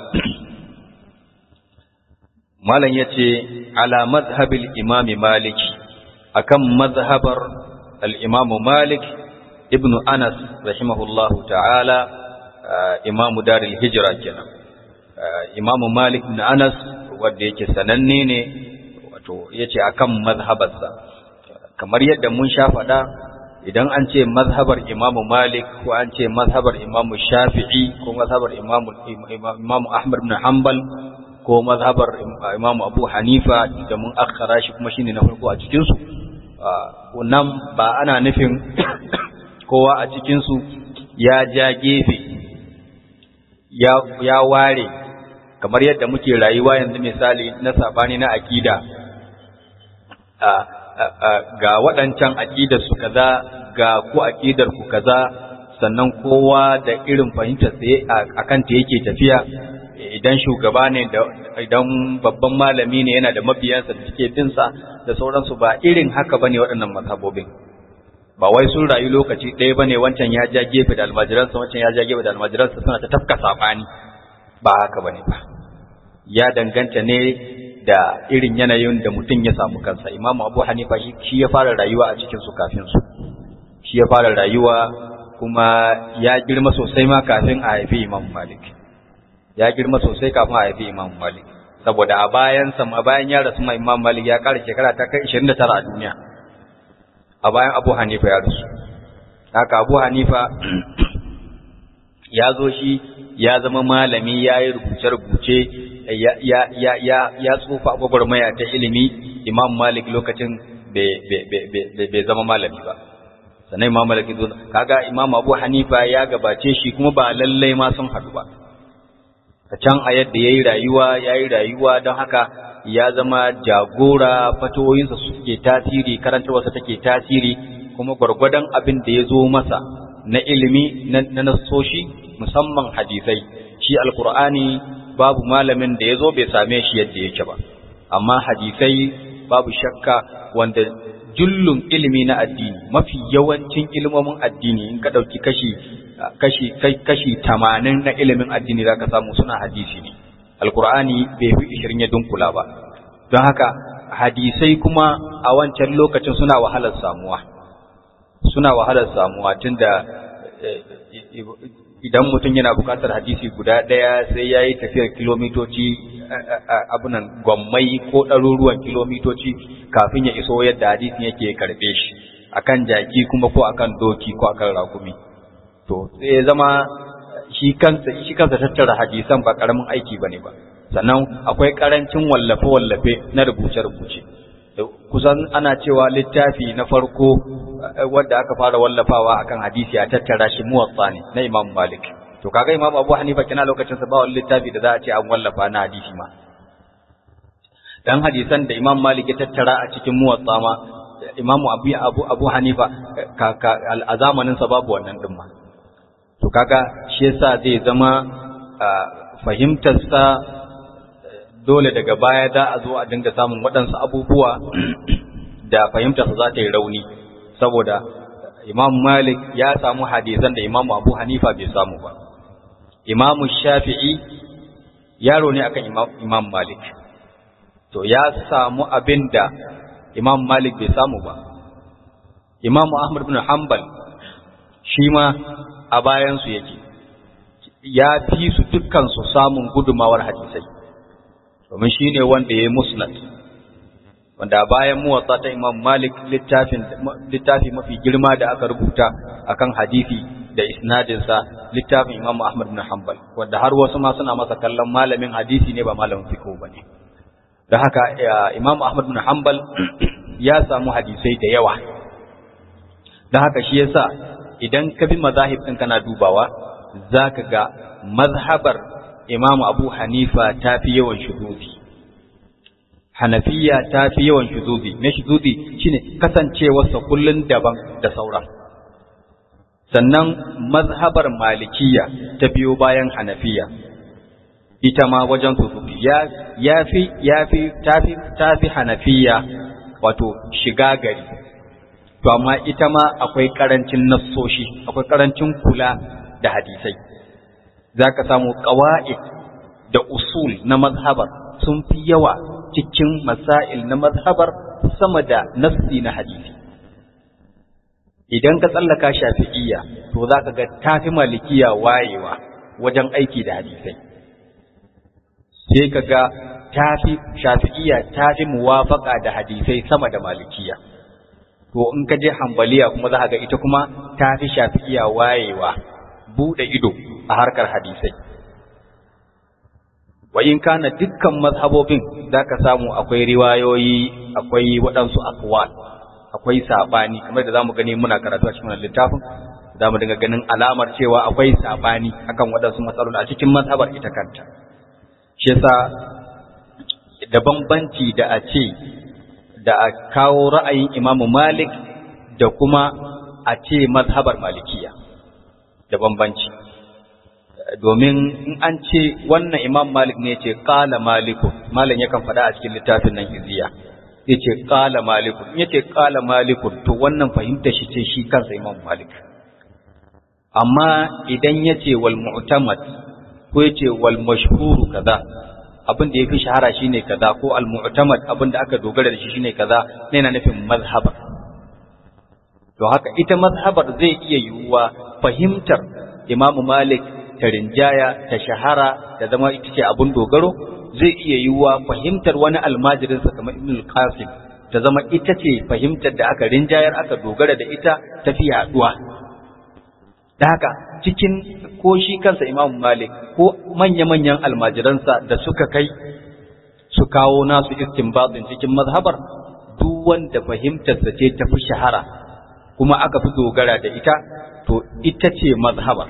malam yace ala mazhabil imami maliki akan mazhabar al-imamu malik ibn anas rahimahullahu ta'ala imamu daril hijra kenan imamu malik ibn anas wanda yake sananne ne wato yace akan mazhabarsa kamar yadda mun sha faɗa idan an ce mazhabar imamu malik ko an ce mazhabar imamu shafi'i ko mazhabar imamu imamu ahmad bin hanbal ko mazhabar imamu abu hanifa da mun akhara shi kuma shine na farko a cikin su nan ba ana nufin kowa a cikin su ya ja gefe ya ya ware kamar yadda muke rayuwa yanzu misali na sabani na akida ga waɗancan aƙidar su kaza ga ku aƙidar ku kaza sannan kowa da irin fahimtar tsaye a kanta yake tafiya idan shugaba ne da idan babban malami ne yana da mabiyansa da suke bin sa da sauransu ba irin haka bane waɗannan mazhabobin ba wai sun rayu lokaci ɗaya bane wancan ya ja gefe da almajiransa wancan ya ja gefe da almajiransa suna ta tafka sabani ba haka bane ba ya danganta ne da irin yanayin da mutum ya samu kansa imamu abu hanifa shi ya fara rayuwa a cikin su kafin su shi ya fara rayuwa kuma ya girma sosai ma kafin a haifi imam malik ya girma sosai kafin a haifi imam malik saboda a bayan sa a bayan ya rasu ma imam malik ya kara shekara ta kai 29 a duniya a bayan abu hanifa ya rasu haka abu hanifa ya zo shi ya zama malami ya yi rubuce-rubuce ya tsufa gwagwarmaya ta ilimi imam malik lokacin bai zama malami ba sannan imam malik zo kaga imam abu hanifa ya gabace shi kuma ba lallai ma sun haɗu ba a can a yadda ya yi rayuwa ya yi rayuwa don haka ya zama jagora fatoyinsa suke tasiri karantarwarsa take tasiri kuma gwargwadon abin da ya zo masa na ilimi na nasoshi musamman hadisai shi alkur'ani babu malamin da ya zo bai same shi yadda yake ba amma hadisai babu shakka wanda jullun ilimi na addini mafi yawancin ilimomin addini in ka ɗauki kashi kashi kashi tamanin na ilimin addini za ka samu suna hadisi ne alkur'ani bai fi ishirin ya dunkula ba don haka hadisai kuma a wancan lokacin suna wahalar samuwa suna wahalar samuwa tunda idan mutum yana bukatar hadisi guda ɗaya sai ya yi tafiyar kilomitoci abunan gwammai ko ɗaruruwan kilomitoci kafin ya iso yadda hadisin yake karɓe shi akan jaki kuma ko akan doki ko akan rakumi to sai ya zama shi kansa shi kansa tattara hadisan ba karamin aiki bane ba sannan akwai karancin wallafe wallafe na rubuce rubuce kusan ana cewa littafi na farko wanda aka fara wallafawa akan hadisi a tattara shi muwatta ne na Imam Malik to kaga Imam Abu Hanifa kina lokacin sa ba wani littafi da za a ce an wallafa na hadisi ma dan hadisan da Imam Malik ya tattara a cikin muwatta ma Imam Abu Abu Abu Hanifa a zamanin sa babu wannan din ma to kaga shi yasa zai zama fahimtar sa dole daga baya za a zo a dinga samun waɗansu abubuwa da fahimtarsa za ta yi rauni saboda imam malik ya samu hadisan da imam abu hanifa bai samu ba imam shafi'i yaro ne akan imam, imam malik to ya samu abin da imam malik bai samu ba imam ahmad bin hanbal shi ma a bayansu yake ya fi su dukkansu samun gudumawar hadisai domin shi ne wanda ya yi musnad wanda bayan muwatsa ta imam malik littafi mafi girma da aka rubuta akan hadisi da isnadinsa littafin imam ahmad bin hanbal wanda har wasu ma suna masa kallon malamin hadisi ne ba malamin fiqh ba ne da haka imam ahmad bin hanbal ya samu hadisai da yawa da haka shi yasa idan ka bi mazahib ɗin kana dubawa za ka ga mazhabar imamu abu hanifa ta fi yawan shuzuzi hanafiya ta fi yawan shuzuzi na shuzuzi shine kasancewarsa kullun daban da sauran sannan mazhabar malikiya ta biyo bayan hanafiya ita ma wajen shuzuzi ya fi ya fi ta fi hanafiya wato shiga gari to amma ita ma akwai karancin nassoshi akwai karancin kula da hadisai za ka samu ƙawa'id da usul na mazhabar sun fi yawa cikin masail na mazhabar sama da nassi na hadisi idan ka tsallaka shafi'iyya to za ka ga tafi malikiya wayewa wajen aiki da hadisai sai ka ga tafi shafi'iyya tafi muwafaka da hadisai sama da malikiya to in ka je hambaliya kuma za ga ita kuma ta fi shafi'iya wayewa buɗe ido a harkar hadisai wa in kana dukkan mazhabobin za ka samu akwai riwayoyi akwai waɗansu akwal akwai saɓani kamar da za mu gani muna karatu a cikin littafin za mu dinga ganin alamar cewa akwai saɓani akan waɗansu matsaloli a cikin mazhabar ita kanta shi yasa da bambanci da a ce da a kawo ra'ayin imamu malik da kuma a ce mazhabar malikiya da bambanci domin in an ce wannan imam malik ne ce kala malikun malam yakan faɗa a cikin littafin nan iziya ya ce kala malikun ya ce kala malikun to wannan fahimta shi ce shi kansa imam malik amma idan ya ce wal mu'tamad ko ya ce wal mashhuru kaza abin da ya fi shahara shine kaza ko al-mu'tamad abin da aka dogara da shi shine kaza ne na nufin mazhabar to haka ita mazhabar zai iya yiwuwa fahimtar Imam Malik ta rinjaya ta shahara ta zama ita ce abin dogaro zai iya yiwuwa fahimtar wani almajirin sa kamar Ibn al-Qasim ta zama ita ce fahimtar da aka rinjayar aka dogara da ita ta fi yaduwa da haka cikin ko shi kansa Imam Malik ko manya-manyan almajiransa da suka kai su kawo nasu istinbatin cikin mazhabar duk wanda fahimtarsa ce ta fi shahara kuma aka fi dogara da ita to ita ce mazhabar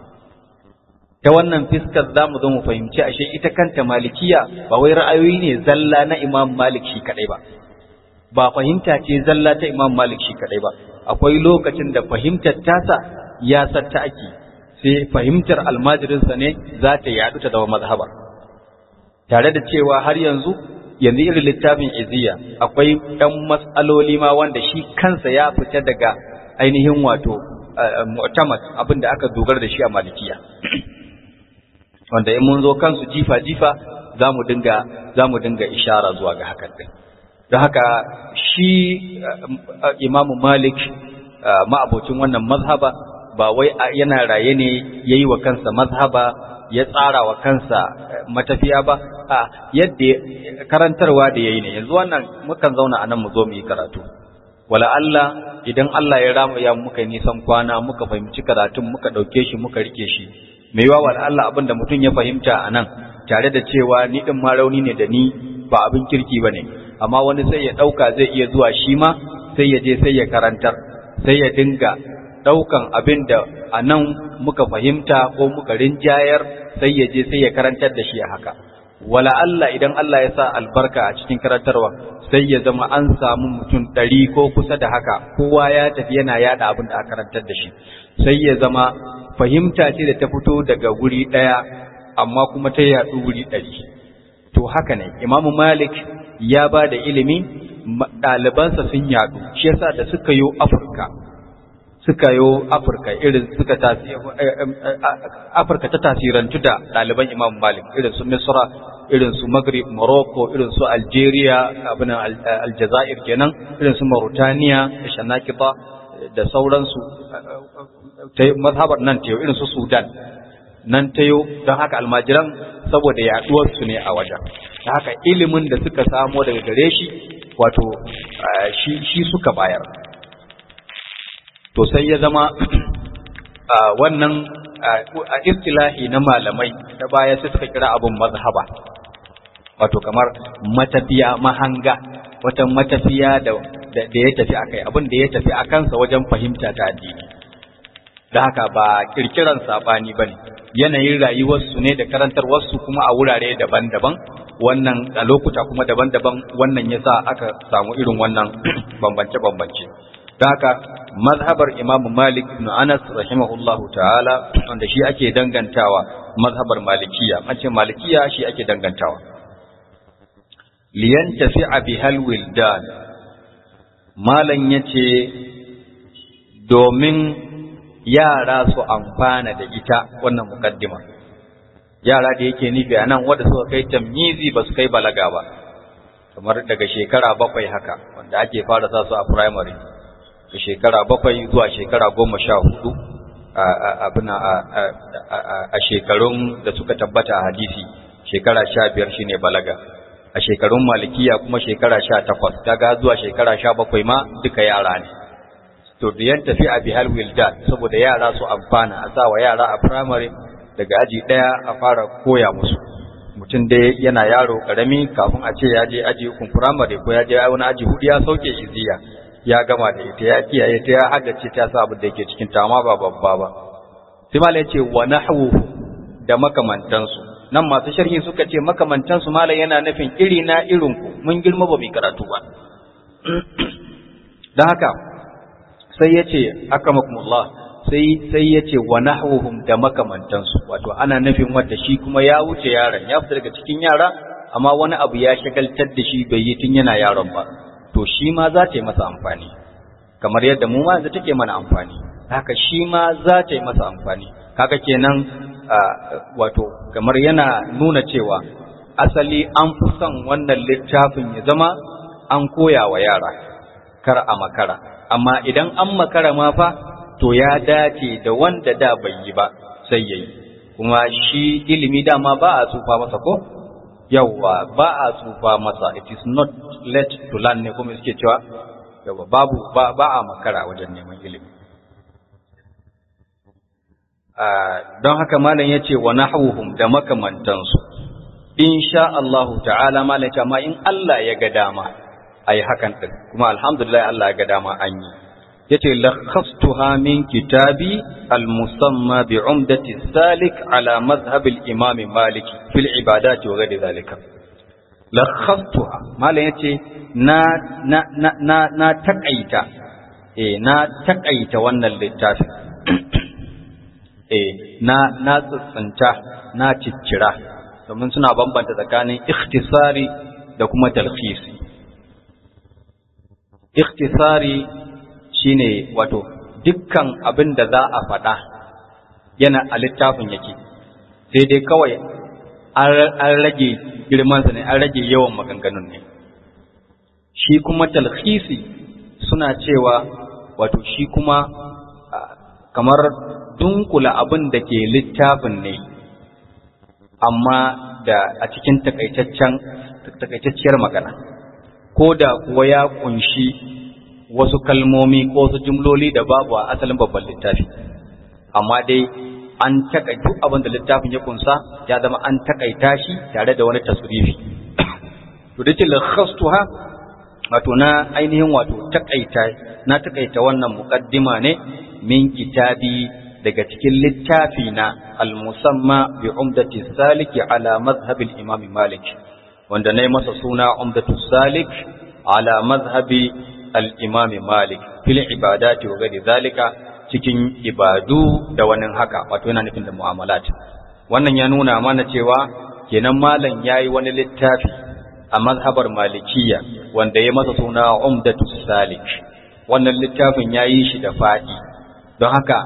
ta wannan fiskar za mu zo mu fahimci ashe ita kanta malikiya ba wai ra'ayoyi ne zalla na Imam Malik shi kadai ba ba fahimta ce zalla ta Imam Malik shi kadai ba akwai lokacin da fahimtar tasa ya satta ake sai fahimtar almajirinsa ne za ta yaɗu ta zama mazhabar tare da cewa har yanzu yanzu irin littafin iziya akwai ɗan matsaloli ma wanda shi kansa ya fita daga ainihin wato mu'tamad abin da aka dogara da shi a malikiya wanda in mun zo kansu jifa jifa za mu dinga za mu dinga ishara zuwa ga hakan din don haka shi imamu malik ma'abocin wannan mazhaba ba wai yana raye ne ya yi wa kansa mazhaba ya tsara wa kansa matafiya ba a yadda karantarwa da ya yi ne yanzu wannan mukan zauna a nan mu zo mu yi karatu wala Allah idan Allah ya rama ya muka nisan kwana muka fahimci karatun muka ɗauke shi muka rike shi mai yawa wala Allah abin da mutum ya fahimta a nan tare da cewa ni ɗin ma rauni ne da ni ba abin kirki ba ne amma wani sai ya ɗauka zai iya zuwa shi ma sai ya je sai ya karantar sai ya dinga ɗaukan abin da a nan muka fahimta ko muka rinjayar sai ya je sai ya karantar da shi a haka wala Allah idan Allah ya sa albarka a cikin karantarwa sai ya zama an samu mutum ɗari ko kusa da haka kowa ya tafi yana yada abin da aka karantar da shi sai ya zama fahimta ce da ta fito daga wuri ɗaya amma kuma ta yaɗu wuri ɗari to haka ne imamu malik ya ba da ilimi ɗalibansa sun yaɗu shi yasa da suka yi afirka suka yo Afirka irin suka Afirka ta tasirantu da ɗaliban Imam Malik irin su Misra irin su Maghrib Morocco irin su Algeria abin Aljazair kenan irin su Mauritania da Shanakita da sauransu mazhabar nan ta irin su Sudan nan ta don haka almajiran saboda yaduwar su ne a wajen da haka ilimin da suka samo daga gare shi wato shi suka bayar to sai ya zama wannan a istilahi na malamai da baya sai suka kira abin mazhaba wato kamar matafiya mahanga wata matafiya da da ya tafi akai abin da ya tafi akansa wajen fahimta ta addini da haka ba kirkiran sabani bane yanayin rayuwarsu ne da karantarwarsu kuma a wurare daban-daban wannan a lokuta kuma daban-daban wannan yasa aka samu irin wannan bambance-bambance da haka mazhabar Imam Malik ibn Anas rahimahullahu ta'ala wanda shi ake dangantawa mazhabar Malikiya an ce Malikiya shi ake dangantawa liyan tafi'a bihal wildan malan yace domin yara su amfana da ita wannan mukaddima yara da yake nufi a nan wanda suka kai tamyizi ba su kai balaga ba kamar daga shekara bakwai haka wanda ake fara sa su a primary da shekara bakwai zuwa shekara goma sha hudu abin a shekarun da suka tabbata a hadisi shekara sha biyar shine balaga a shekarun malikiya kuma shekara sha takwas kaga zuwa shekara sha bakwai ma duka yara ne to da yan tafi a bihal wildan saboda yara su amfana a sa wa yara a primary daga aji ɗaya a fara koya musu mutum dai yana yaro karami kafin a ce ya je aji ukun primary ko ya je wani aji hudu ya sauke iziya ya gama da ita ya kiyaye ta ya haddace ta sa abin da yake cikin ta amma ba babba ba sai malai ce wa nahwu da makamantansu nan masu sharhi suka ce makamantansu malai yana nufin iri na irin ku mun girma ba mu karatu ba dan haka sai ya ce akamakumullah sai sai ya ce wa nahwuhum da makamantansu wato ana nufin wanda shi kuma ya wuce yaron ya fita daga cikin yara amma wani abu ya shagaltar da shi bai yi tun yana yaron ba to shi ma za ta yi masa amfani kamar yadda mu ma yanzu take mana amfani haka shi ma za ta yi masa amfani haka kenan wato kamar yana nuna cewa asali an fi son wannan littafin ya zama an koya wa yara kar a makara amma idan an makara ma fa to ya dace da wanda da bai yi ba sai yayi kuma shi ilimi dama ba a tsufa masa ko yawwa ba a tsufa masa it is not late to learn ne kuma suke cewa yawwa babu ba, ba a makara wajen neman ilimi don haka malam yace wa nahwuhum da makamantansu insha Allah ta'ala malam ce amma in Allah ya ga dama ayi hakan din kuma alhamdulillah Allah ya ga dama an yi yace lakhastuha min kitabi al-musamma bi umdati salik ala madhhab al-imam malik fil ibadat wa ghairi zalika lakhastuha malam yace na na na na, na takaita eh na takaita wannan littafin eh na na tsantsanta na ciccira domin suna bambanta tsakanin ikhtisari da kuma talkhisi ikhtisari shine wato dukkan abin da za a faɗa yana a littafin yake sai dai kawai an rage girmansa ne an rage yawan maganganun ne shi kuma talhisi suna cewa wato shi kuma kamar dunkula abin da ke littafin ne amma da a cikin takaitacciyar magana ko da kuwa ya kunshi wasu kalmomi ko wasu jumloli da babu a asalin babban littafi amma dai an takaita duk abin da littafin ya kunsa ya zama an takaita shi tare da wani tasrifi to dace lakhastuha wato na ainihin wato takaita na takaita wannan muqaddima ne min kitabi daga cikin littafi na al-musamma bi umdati saliki ala madhhab al-imam malik wanda nayi masa suna umdatu salik ala madhhabi al-imam malik fil ibadati wa ghairi zalika cikin ibadu da wani haka wato yana nufin da mu'amalat wannan ya nuna mana cewa kenan malam yayi wani littafi a mazhabar malikiya wanda ya masa suna umdatu salik wannan littafin yayi shi da fadi don haka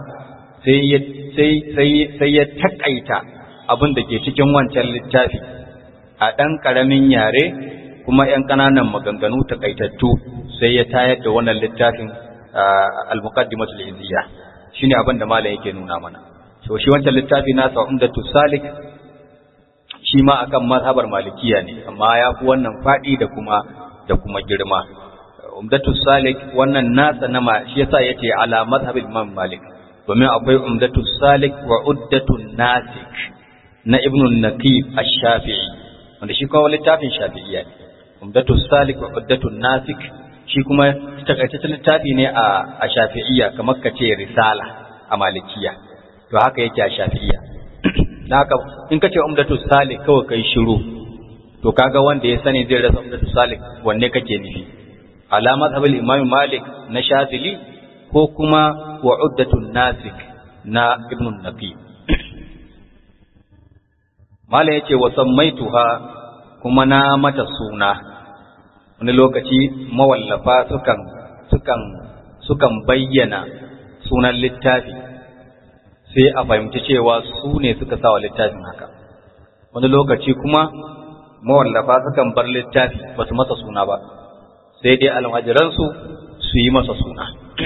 sai ya takaita abin da ke cikin wancan littafi a ɗan ƙaramin yare kuma ‘yan ƙananan maganganu takaitattu sai ya tayar da wannan littafin al-muqaddimatul izziya shine abin da malam yake nuna mana to shi wancan littafi nasa umdatu salik shi ma akan mazhabar malikiya ne amma ya fi wannan faɗi da kuma da kuma girma umdatu salik wannan nasa na ma shi yasa yace ala mazhabil imam malik domin akwai umdatu salik wa uddatu nasik na ibnu naqib ash-shafi'i wanda shi kuma littafin shafi'iyya ne umdatu salik wa uddatu nasik shi kuma takaitaccen littafi ne a a shafi'iyya kamar ka ce risala a malikiya to haka yake a shafi'iyya haka in ka ce umdatu salik kawai kai shiru to kaga wanda ya sani zai rasa umdatu salik wanne kake nufi ala mazhabul imam malik na shafili ko kuma wa uddatun nasik na ibn naqi mala yace wa sammaituha kuma na mata suna wani lokaci mawallafa sukan sukan sukan bayyana sunan littafi sai a fahimci cewa su ne suka sa wa littafin haka wani lokaci kuma mawallafa sukan bar littafi ba su masa suna ba sai dai almajiransu su yi masa suna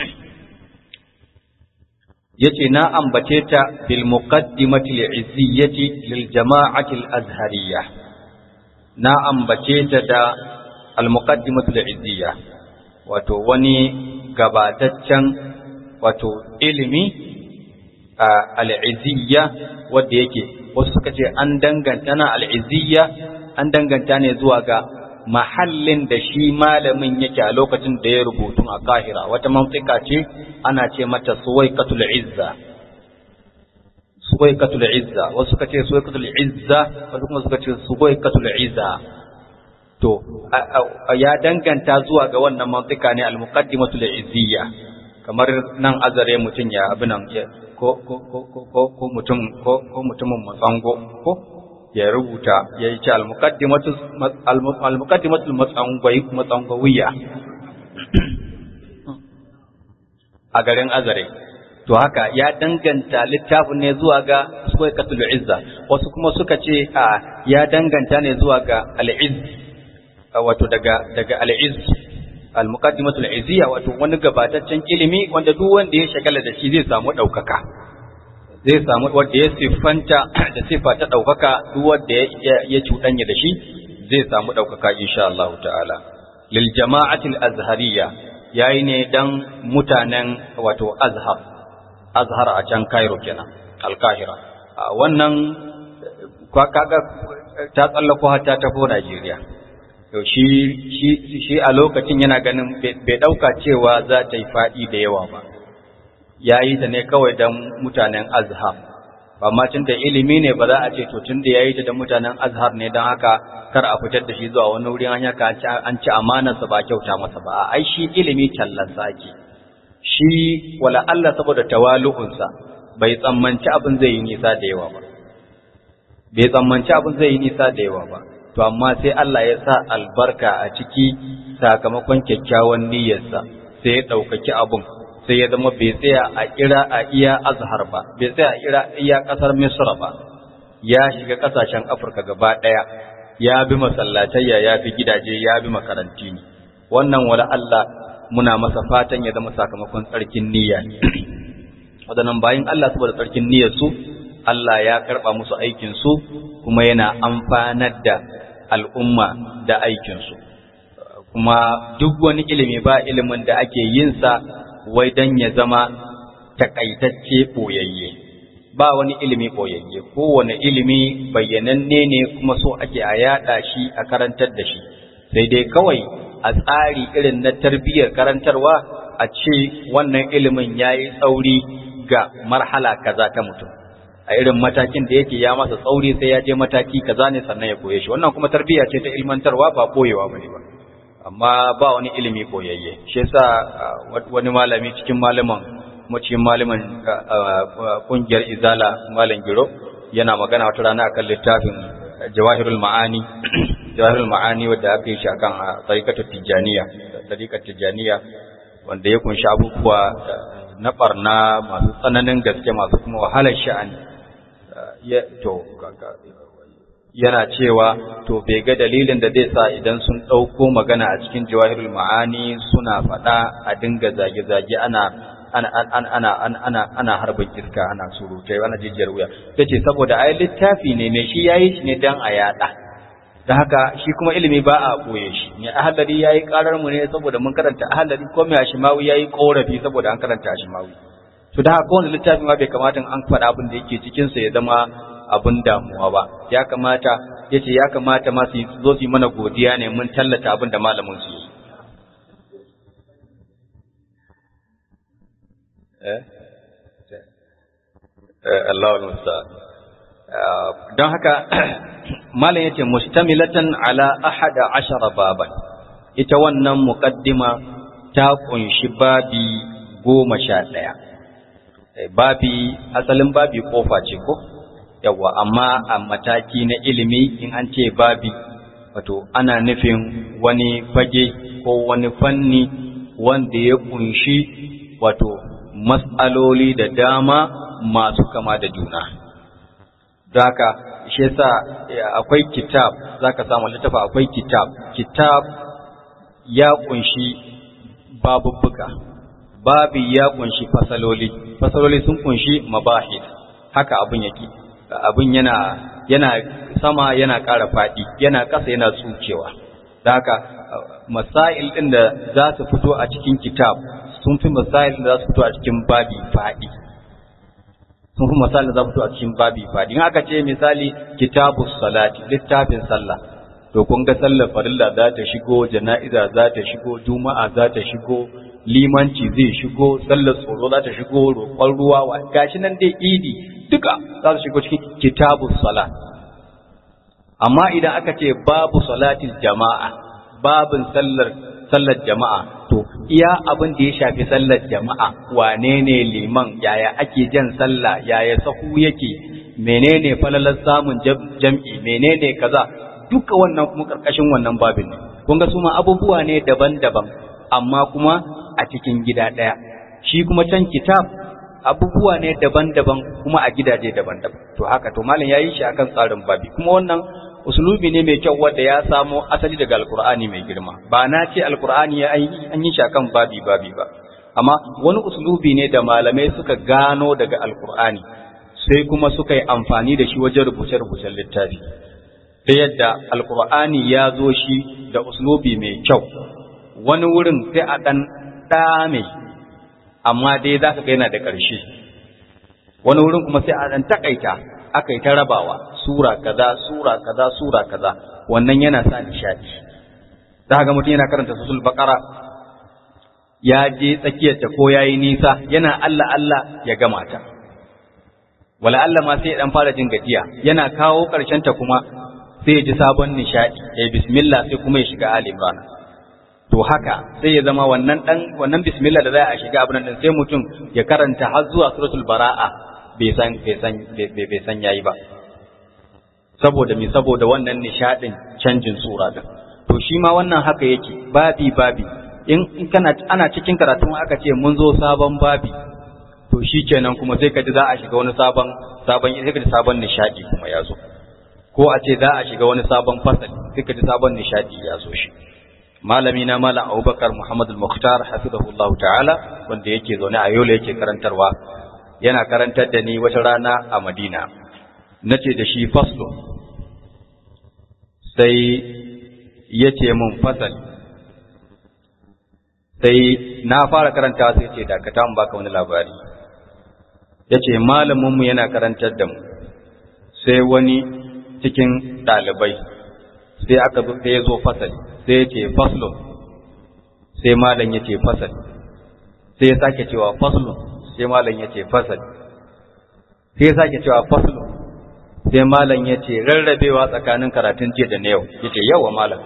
yace na ambace ta bil muqaddimati li'izziyati lil jama'ati al azhariyya na ambace ta da al muqaddimatu li'izziya wato wani gabataccen wato ilimi al-izziya wanda yake wasu suka ce an danganta na al-izziya an danganta ne zuwa ga mahallin da shi malamin yake a lokacin da ya rubutu a kahira wata mantika ce ana ce mata suwaikatul izza suwaikatul izza wasu suka ce suwaikatul izza wasu kuma suka ce suwaikatul izza to ya danganta zuwa ga wannan mantika ne al-muqaddimatul izziya kamar nan azare mutun ya abinan ko ko ko ko ko mutum ko ko mutumin matsango ko ya rubuta ya yi ce al-muqaddimatul matsangawiyya a garin azare to haka ya danganta littafin ne zuwa ga suwaikatul izza wasu kuma suka ce a ya danganta ne zuwa ga al-izz wato daga daga al-izz al-muqaddimatul izziya wato wani gabataccen ilimi wanda duk wanda ya shagala da shi zai samu daukaka zai samu wanda ya siffanta da siffa ta ɗaukaka duk wanda ya cuɗanya da shi zai samu ɗaukaka insha Allah ta'ala lil jama'atil azhariya yayi ne dan mutanen wato azhar azhar a can Cairo kenan al-Kahira wannan kaga ta tsallako har ta tafi Najeriya to shi shi shi a lokacin yana ganin bai ɗauka cewa za ta yi faɗi da yawa ba ya yi ta ne kawai don mutanen azhar amma tun da ilimi ne ba za a ce to tun da ya yi ta da mutanen azhar ne don haka kar a fitar da shi zuwa wani wurin hanya ka an ci amanarsa ba kyauta masa ba ai shi ilimi tallansa ake shi wala Allah saboda tawalu'unsa bai tsammanci abin zai yi nisa da yawa ba bai tsammanci abin zai yi nisa da yawa ba to amma sai Allah ya sa albarka a ciki sakamakon kyakkyawan niyyarsa sai ya ɗaukaki abin sai ya zama bai tsaya a ira a iya azhar ba bai tsaya a ira iya kasar misra ba ya shiga kasashen afirka gaba daya ya bi masallatayya ya bi gidaje ya bi makaranti ne wannan wala Allah muna masa fatan ya zama sakamakon tsarkin niyya ne wadannan bayin Allah saboda tsarkin niyyar su Allah ya karba musu aikin su kuma yana amfanar da al'umma da aikin su kuma duk wani ilimi ba ilimin da ake yin sa wai dan ya zama takaitacce ɓoyayye ba wani ilimi ɓoyayye kowane ilimi bayyananne ne kuma so ake a yaɗa shi a karantar da shi sai dai kawai a tsari irin na tarbiyyar karantarwa a ce wannan ilimin ya yi tsauri ga marhala kaza ta mutum a irin matakin da yake ya masa tsauri sai ya je mataki kaza ne sannan ya koye shi wannan kuma tarbiyya ce ta ilmantarwa ba ɓoyewa bane ba amma ba wani ilimi koyayye shi yasa wani malami cikin malaman mu cikin malaman kungiyar izala malam giro yana magana wata rana akan littafin jawahirul ma'ani jawahirul ma'ani wanda aka yi shi akan tariqatul tijaniya tariqat tijaniya wanda ya kunshi abubuwa na barna masu tsananin gaske masu kuma wahalar sha'ani to yana cewa to bai ga dalilin da zai sa idan sun ɗauko magana a cikin jawahirul ma'ani suna faɗa a dinga zage-zage ana ana ana ana ana ana ana harbin iska ana surutai ana jijiyar wuya tace saboda ai littafi ne mai shi yayi shi ne dan a yada da haka shi kuma ilimi ba a boye shi mai ahadari yayi karar mu ne saboda mun karanta ahadari ko mai ashimawi yayi korafi saboda an karanta ashimawi to da haka wannan littafi ma bai kamata an faɗa abin da yake cikin sa ya zama abin damuwa ba ya kamata yace ya kamata ma su zo su yi mana godiya ne mun tallata abin da malamin su yi Allahul musta'an don haka malam yace mustamilatan ala ahada ashara baban ita wannan muqaddima ta kunshi babi goma sha ɗaya babi asalin babi kofa ce ko yawa amma a mataki na ilimi in an ce babi wato ana nufin wani fage ko wani fanni wanda ya kunshi wato matsaloli da dama masu kama da juna. Daka, shi yasa akwai kitab, za ka samu littafa akwai kitab. Kitab ya kunshi babubbuka, babi ya kunshi fasaloli, fasaloli sun kunshi mabahis, haka abin yake. Abin yana, yana sama yana ƙara faɗi, yana ƙasa yana tsukewa. Daka, masail ɗin da za su fito a cikin kitab sun fi misalin da za su fito a cikin babi faɗi sun fi misalin da za su fito a cikin babi faɗi in aka ce misali kitabus salati littafin sallah to kun ga sallar farilla za ta shigo jana'iza za ta shigo juma'a za ta shigo limanci zai shigo sallar tsoro za ta shigo roƙon ruwa wa gashi nan dai idi duka za su shigo cikin kitabus salat amma idan aka ce babu salatil jama'a babin sallar sallar jama'a to iya abin da ya shafi sallar jama'a wane ne liman yaya ake jan sallah yaya sahu yake menene falalar samun jam'i menene kaza duka wannan kuma karkashin wannan babin ne kun ga su ma abubuwa ne daban-daban amma kuma a cikin gida ɗaya shi kuma can kitab abubuwa ne daban-daban kuma a gidaje daban-daban to haka to malam yayi shi akan tsarin babi kuma wannan usulubi ne mai kyau wanda ya samo asali daga alkur'ani mai girma ba na ce alkur'ani ya an yi shakan babi babi ba amma wani usulubi ne da malamai suka gano daga alkur'ani sai kuma suka yi amfani da shi wajen rubuce-rubucen littafi ta yadda alkur'ani ya zo shi da usulubi mai kyau wani wurin sai a ɗan ɗame amma dai za ka ga yana da ƙarshe wani wurin kuma sai a ɗan taƙaita aka yi ta rabawa sura kaza sura kaza sura kaza wannan yana sa nishadi za ga mutum yana karanta susul baqara ya je tsakiyar ta ko yayi nisa yana Allah Allah ya gama ta wala Allah ma sai ya dan fara jin gajiya yana kawo karshen ta kuma sai ya ji sabon nishadi ya bismillah sai kuma ya shiga ali imran to haka sai ya zama wannan dan wannan bismillah da za a shiga abin nan sai mutum ya karanta har zuwa suratul bara'a bai san bai san bai san yayi ba saboda mi saboda wannan nishadin canjin sura din to shi ma wannan haka yake babi babi in kana ana cikin karatun aka ce mun zo sabon babi to shikenan kuma sai ka ji za a shiga wani sabon sabon sai ka ji sabon nishadi kuma ya zo ko a ce za a shiga wani sabon fasali sai ka ji sabon nishadi ya zo shi malami na malam Abubakar Muhammad al-Mukhtar hafizahullah ta'ala wanda yake zaune a Yola yake karantarwa yana karantar da ni wata rana a Madina nace da shi faslo sai yace mun fasali sai na fara karanta sai ce dakata mu baka wani labari yace malamin mu yana karantar da mu sai wani cikin ɗalibai sai aka zo sai ya zo fasali sai ya ce faslo sai malam ya ce fasali sai ya sake cewa faslo sai malam ya ce fasali sai ya sake cewa faslo sai malam ya ce rarrabewa tsakanin karatun jiya da na yau ya ce yawa malam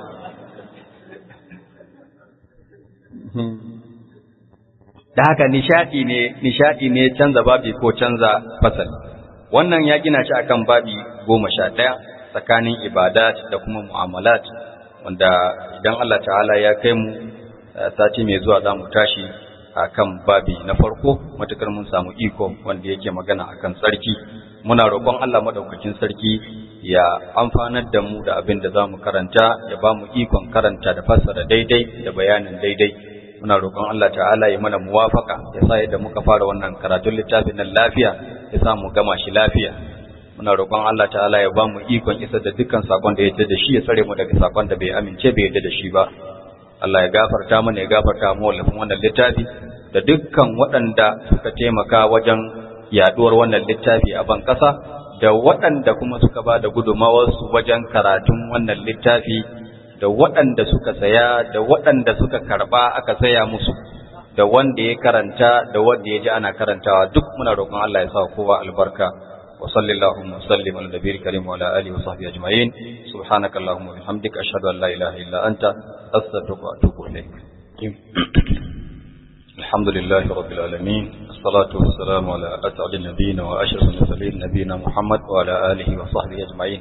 da haka nishadi ne nishadi ne canza babi ko canza fasali wannan ya gina shi akan babi goma sha ɗaya tsakanin ibadat da kuma mu'amalat wanda idan Allah ta'ala ya kai mu sati mai zuwa za mu tashi a kan babi na farko matukar mun samu iko wanda yake magana akan sarki muna roƙon Allah madaukakin sarki ya amfanar da mu da abin da zamu karanta ya ba mu ikon karanta da fassara daidai da bayanin daidai muna roƙon Allah ta'ala ya mana muwafaka ya sa yadda muka fara wannan karatun littafin nan lafiya ya sa mu gama shi lafiya muna roƙon Allah ta'ala ya ba mu ikon isar da dukkan sakon da ya yarda da shi ya tsare mu daga sakon da bai amince bai yarda da shi ba Allah ya gafarta mana ya gafarta mu wallafin wannan littafi da dukkan waɗanda suka taimaka wajen yaduwar wannan littafi a ban ƙasa da waɗanda kuma suka ba da gudunmawarsu wajen karatun wannan littafi da waɗanda suka saya da waɗanda suka karɓa aka saya musu da wanda ya karanta da wanda ya ji ana karantawa duk muna roƙon Allah ya sa kowa albarka wa sallallahu wa sallim ala nabiyil karim wa ala alihi wa sahbihi ajma'in subhanaka allahumma wa bihamdika ashhadu an la ilaha illa anta astaghfiruka wa atubu ilaik الحمد لله رب العالمين الصلاة والسلام على أسعد النبيين وأشرف المرسلين نبينا محمد وعلى آله وصحبه أجمعين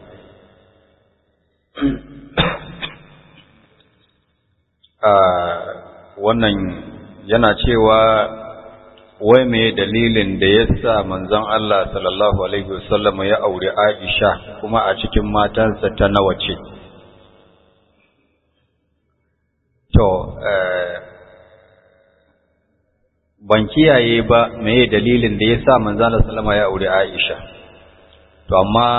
wannan yana cewa wai me dalilin da ya sa manzon Allah sallallahu alaihi wasallam ya aure Aisha kuma a cikin matansa ta nawa ce to ban kiyaye ba meye dalilin da ya sa manzala salama ya aure Aisha to amma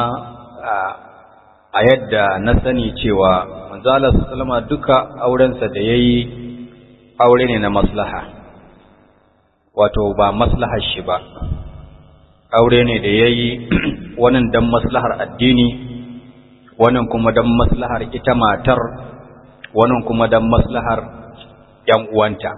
a yadda na sani cewa manzala salama duka aurensa da ya yi aure ne na maslaha wato ba maslahar shi ba aure ne da ya yi wannan don maslahar addini wannan kuma don maslahar ita matar wannan kuma don maslahar ‘yan uwanta’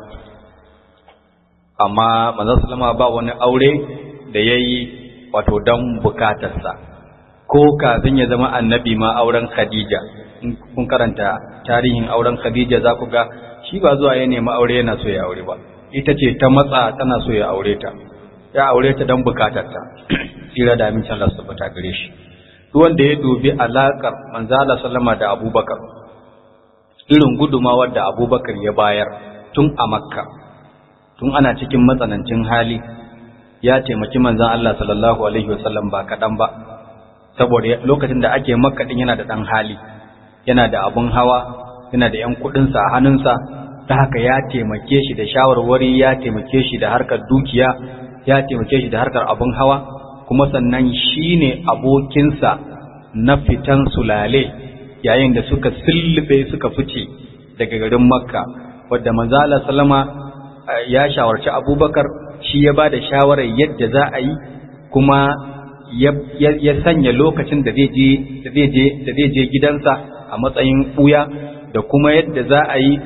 amma manzon sallama ba wani aure da ya yi wato don bukatarsa ko kafin ya zama annabi ma auren khadija in kun karanta tarihin auren khadija za ku ga shi ba zuwa ya nemi aure yana so ya aure ba ita ce ta matsa tana so ya aure ta ya aure ta don bukatarta tsira da amincin Allah su bata gare shi duk wanda ya dubi alakar manzala sallama da abubakar irin gudumawar da abubakar ya bayar tun a makka tun ana cikin matsanancin hali ya taimaki manzan Allah sallallahu alaihi wasallam ba kaɗan ba saboda lokacin da ake makka ɗin yana da ɗan hali yana da abun hawa yana da ‘yan kuɗinsa a hannunsa ta haka ya taimake shi da shawarwari ya taimake shi da harkar dukiya ya taimake shi da harkar abun hawa kuma sannan shi ne abokinsa na fitan sulale yayin da suka sillibe suka fice daga garin makka wadda manzala salama ya shawarci abubakar shi ya ba da shawarar yadda za a yi kuma ya sanya lokacin da zai je gidansa a matsayin ɓuya da kuma yadda za a yi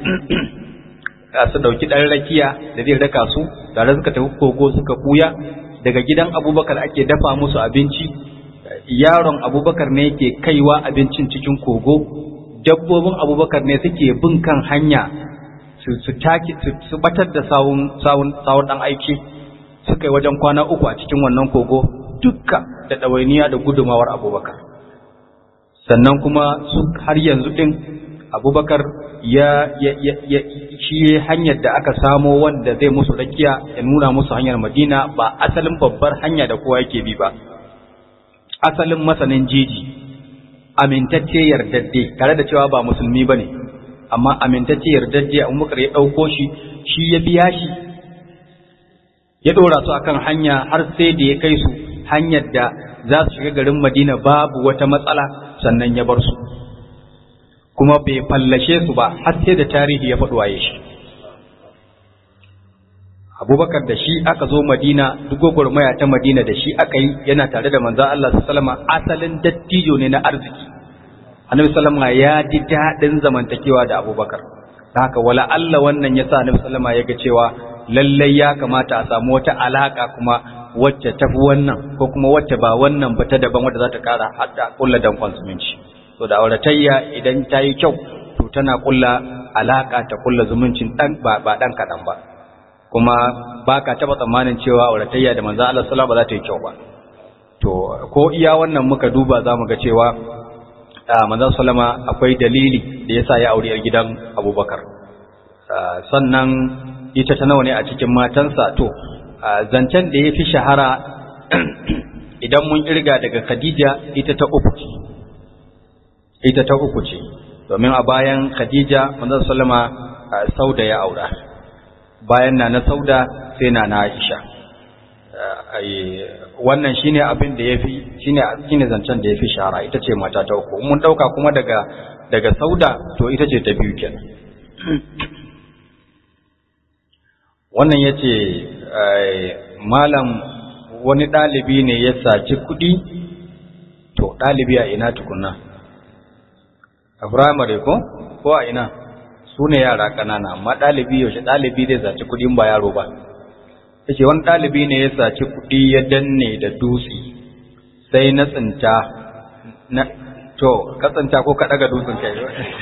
su ɗauki ɗan rakiya da zai raka su tare suka tafi kogo suka ɓuya daga gidan abubakar ake dafa musu abinci yaron abubakar ne yake kaiwa abincin cikin kogo dabbobin abubakar ne suke bin kan hanya su taki su batar da sawun sawun sawun dan aiki suka yi wajen kwana uku a cikin wannan kogo dukka da ɗawainiya da gudumawar abubakar sannan kuma su har yanzu ɗin abubakar ya, ya, ya, ya shi hanyar da aka samo wanda zai musu rakiya ya nuna musu hanyar madina ba asalin babbar hanya da kowa yake bi ba asalin masanin jeji amintacce yardadde tare da cewa ba musulmi ba ne amma amintacce yardajje abubakar ya ɗauko shi shi ya biya shi ya ɗora su akan hanya har sai da ya kai su hanyar da za su shiga garin madina babu wata matsala sannan ya bar su kuma bai fallashe su ba har sai da tarihi ya faɗi waye shi abubakar da shi aka zo madina duk gwagwarmaya ta madina da shi aka yi yana tare da manzan Allah sallama asalin dattijo ne na arziki annabi sallama ya ji daɗin zamantakewa da abubakar haka wala Allah wannan ya sa annabi sallama ya ga cewa lallai ya kamata a samu wata alaka kuma wacce ta fi wannan ko kuma wacce ba wannan ba ta daban wadda za ta kara hadda kulla dankon zumunci to da auratayya idan ta yi kyau to tana kulla alaka ta kulla zumuncin dan ba ba dan kadan ba kuma ba ka taba tsammanin cewa auratayya da manzo Allah sallallahu ba za ta yi kyau ba to ko iya wannan muka duba za mu ga cewa manzo sallama akwai dalili da yasa ya aure gidan Abubakar sannan ita ta nawa ne a cikin matansa to zancen da ya fi shahara idan mun irga daga khadija ita ta uku ce ita ta uku ce domin a bayan khadija manzon sallama sauda ya aura bayan na na sauda sai na na aisha wannan shine abin da yafi shine shine zancen da yafi shahara ita ce mata ta uku mun dauka kuma daga daga sauda to ita ce ta biyu kenan wannan yace malam wani dalibi ne ya saci kudi to dalibi a ina tukunna a firamare ko ko a ina su ne yara ƙanana amma ɗalibi yaushe ɗalibi zai saci kuɗin ba yaro ba yace wani ɗalibi ne ya saci kuɗi ya danne da dutse sai na tsinta na to ka tsinta ko ka ɗaga dutsen kai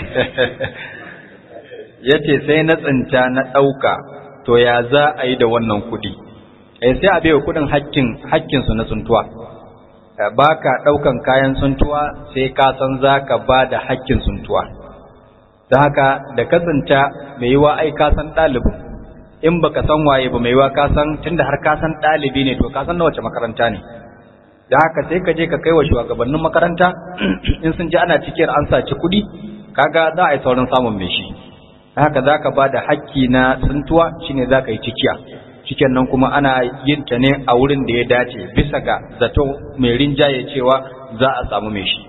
yace sai na tsinta na ɗauka to ya za a yi da wannan kuɗi eh sai a bai kuɗin hakkin hakkinsu na tsuntuwa ba ka ɗaukan kayan tsuntuwa sai ka san za ka ba da hakkin tsuntuwa da haka da kasanta mai yiwa ai ka san ɗalibin in baka san waye ba mai yiwa ka san tunda har ka san ɗalibi ne to ka san na wace makaranta ne da haka sai ka je ka kai wa shugabannin makaranta in sun ji ana cikin an saci kuɗi kaga za a yi saurin samun mai shi da haka za ka ba da hakki na tsuntuwa shine za ka yi cikiya cikin nan kuma ana yin ta ne a wurin da ya dace bisa ga zato mai rinjaye cewa za a samu mai shi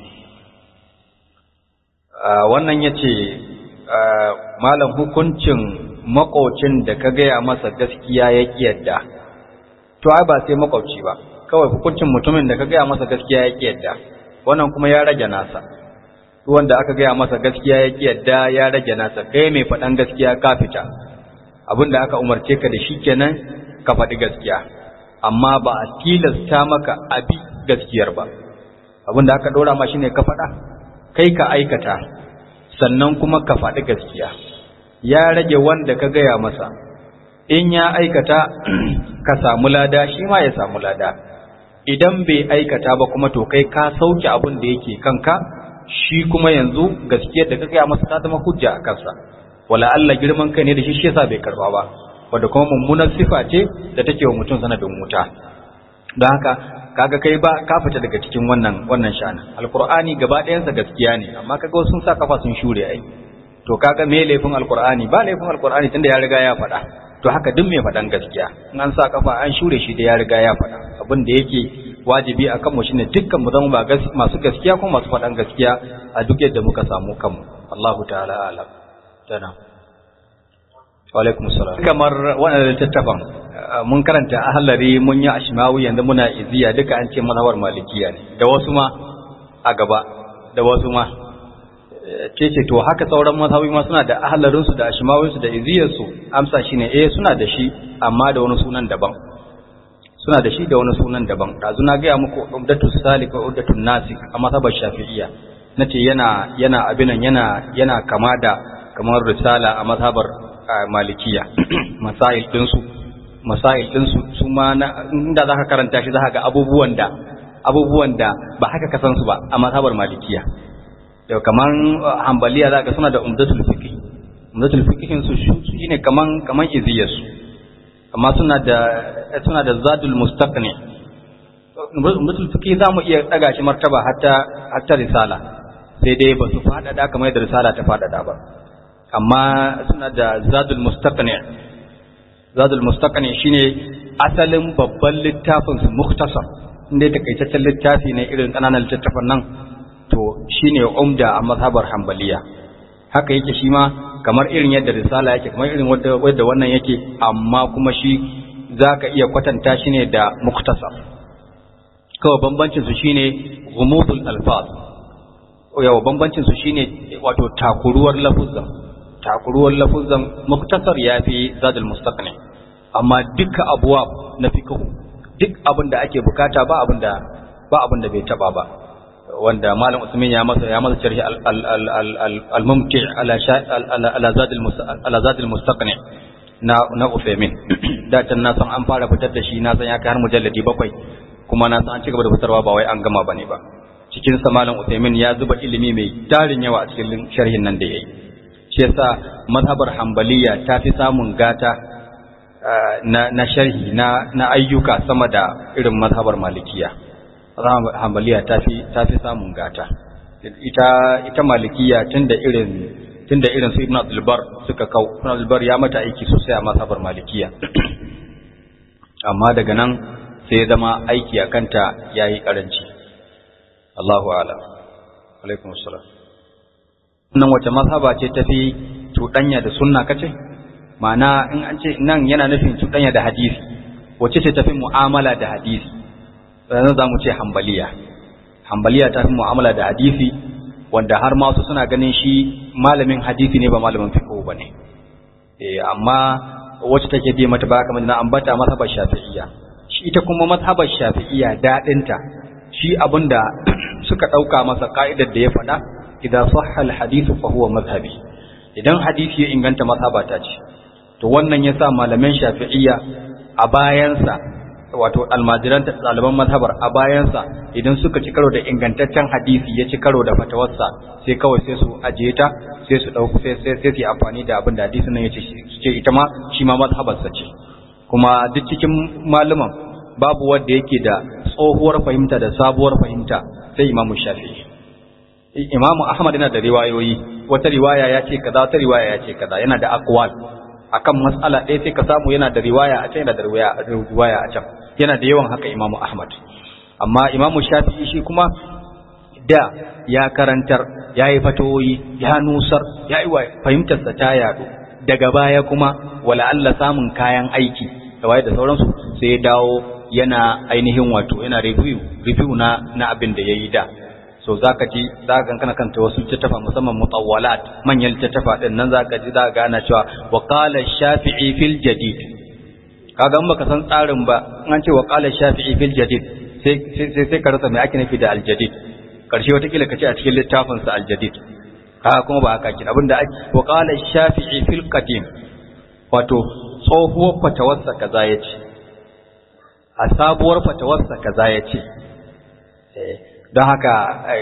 wannan ya ce malam hukuncin makocin da ka gaya masa gaskiya ya yadda to ai ba sai makwabci ba kawai hukuncin mutumin da ka gaya masa gaskiya ya yadda wannan kuma ya rage nasa wanda aka gaya masa gaskiya ya yadda ya rage nasa kai mai faɗan gaskiya ka fita abinda aka umarce ka da shi kenan ka faɗi gaskiya amma ba a tilasta maka abi gaskiyar ba abinda aka ɗora ma shine ka faɗa kai ka aikata sannan kuma ka faɗi gaskiya ya rage wanda ka gaya masa in ya aikata ka samu lada shi ma ya samu lada idan bai aikata ba kuma to kai ka sauke abin da yake kanka shi kuma yanzu gaskiyar da ka gaya masa ta zama hujja a kansa wala Allah girman kai ne da shi shi yasa bai karba ba wanda kuma mummunar sifa ce da take wa mutum sanadin wuta don haka kaga kai ba ka fita daga cikin wannan wannan shana alqur'ani gaba ɗayansa gaskiya ne amma kaga wasu sun sa kafa sun shure ai to kaga me laifin alqur'ani ba laifin alqur'ani tunda ya riga ya faɗa to haka duk mai faɗan gaskiya in an sa kafa an shure shi da ya riga ya faɗa abin da yake wajibi a kanmu shine dukkan mu zama ba masu gaskiya kuma masu faɗan gaskiya a duk yadda muka samu kanmu Allahu ta'ala alam tana wa alaikum salam kamar wannan littattafan mun karanta ahlari mun yi ashmawi yanzu muna iziya duka an ce mazhabar malikiya ne da wasu ma a gaba da wasu ma ce ce to haka sauran mazhabi ma suna da ahlarin su da ashmawin su da iziyar su amsa shine eh suna da shi amma da wani sunan daban suna da shi da wani sunan daban dazu na ga muku umdatu salik wa umdatu nasik a mazhabar shafi'iyya nace yana yana abinan yana yana kama da kamar risala a mazhabar malikiya masail din su masail din su su ma inda zaka karanta shi zaka ga abubuwan da abubuwan da ba haka ka san su ba a mazhabar malikiya da kaman hanbaliya zaka suna da umdatul fiqh umdatul fiqh su shine kaman kaman iziyar su amma suna da suna da zadul mustaqni umdatul fiqh zamu iya daga shi martaba hatta hatta risala sai dai ba su fadada kamar yadda risala ta fadada ba amma suna da zadul mustaqni zadul mustaqni shine asalin babban littafin su muktasar inda takaitaccen littafi ne irin kananan littattafan nan to shine umda a mazhabar hanbaliya haka yake shi ma kamar irin yadda risala yake kamar irin wadda wannan yake amma kuma shi zaka iya kwatanta shi ne da muktasar kawai bambancin su shine ghumudul alfaz yawa bambancin su shine wato takuruwar lafuzan takuruwar lafuzan muktasar yafi zadul mustaqni amma duka abuwa na fiqh duk abin da ake bukata ba abin da ba abin da bai taba ba wanda malam Usman ya masa ya masa sharhi al-mumti ala ala zadul ala zadul mustaqni na na Usaimin da can na san an fara fitar da shi na san ya kai har mujalladi bakwai kuma na san an cigaba da fitarwa ba wai an gama bane ba cikin sa malam Usaimin ya zuba ilimi mai tarin yawa a cikin sharhin nan da yayi shi yasa mazhabar hanbaliya ta fi samun gata na na sharhi na na ayyuka sama da irin mazhabar malikiya mazhabar hanbaliya tafi tafi samun gata ita ita malikiya tunda irin tunda irin su ibn abdul bar suka kau ibn abdul bar ya mata aiki sosai a mazhabar malikiya amma daga nan sai ya zama aiki a kanta yayi karanci Allahu a'lam alaikum assalam nan wace mazhaba ce tafi cuɗanya da sunna kace ma'ana in an ce nan yana nufin cuɗanya da hadisi wace ce tafi mu'amala da hadisi sannan za mu ce hambaliya hambaliya tafi mu'amala da hadisi wanda har ma wasu suna ganin shi malamin hadisi ne ba malamin fiqh ba ne eh amma wacce take bi mata ba kamar na ambata mazhabar shafi'iyya shi ita kuma mazhabar shafi'iyya dadinta shi abinda suka dauka masa ka'idar da ya faɗa idza sahha al-hadith fa huwa madhhabi idan hadisi ya inganta mazhabata ce to wannan yasa malaman shafi'iyya a bayansa wato almajiran ɗaliban mazhabar a bayansa idan suka ci karo da ingantaccen hadisi ya ci karo da fatawarsa sai kawai sai su ajiye ta sai su ɗauku sai sai sai su yi amfani da abin da hadisin nan ya ce ce ita ma shi ma mazhabarsa ce kuma duk cikin malaman babu wanda yake da tsohuwar fahimta da sabuwar fahimta sai imamu shafi'i imamu ahmad yana da riwayoyi wata riwaya ya ce kaza wata riwaya ya ce kaza yana da aqwal akan matsala ɗaya sai ka samu yana da riwaya a can yana da riwaya a can yana da yawan haka imamu ahmad amma imamu shafi'i shi kuma da ya karantar ya yi fatoyi ya nusar ya yi fahimtarsa ta yaɗu daga baya kuma wala Allah samun kayan aiki da waye da sauransu sai ya dawo yana ainihin wato yana review review na na abin da yayi da so zaka ji zaka kana kanta wasu littattafa musamman mutawwalat manyan littattafa din nan zaka ji zaka gana cewa wa qala shafi'i fil jadid kaga in baka san tsarin ba an ce wa qala shafi'i fil jadid sai sai sai ka rasa me ake nufi da al jadid karshe wata kila kace a cikin littafin sa al jadid kaga kuma ba haka kin abinda ake wa qala shafi'i fil qadim wato tsohuwar fatawarsa kaza yace a sabuwar fatawarsa kaza yace eh don haka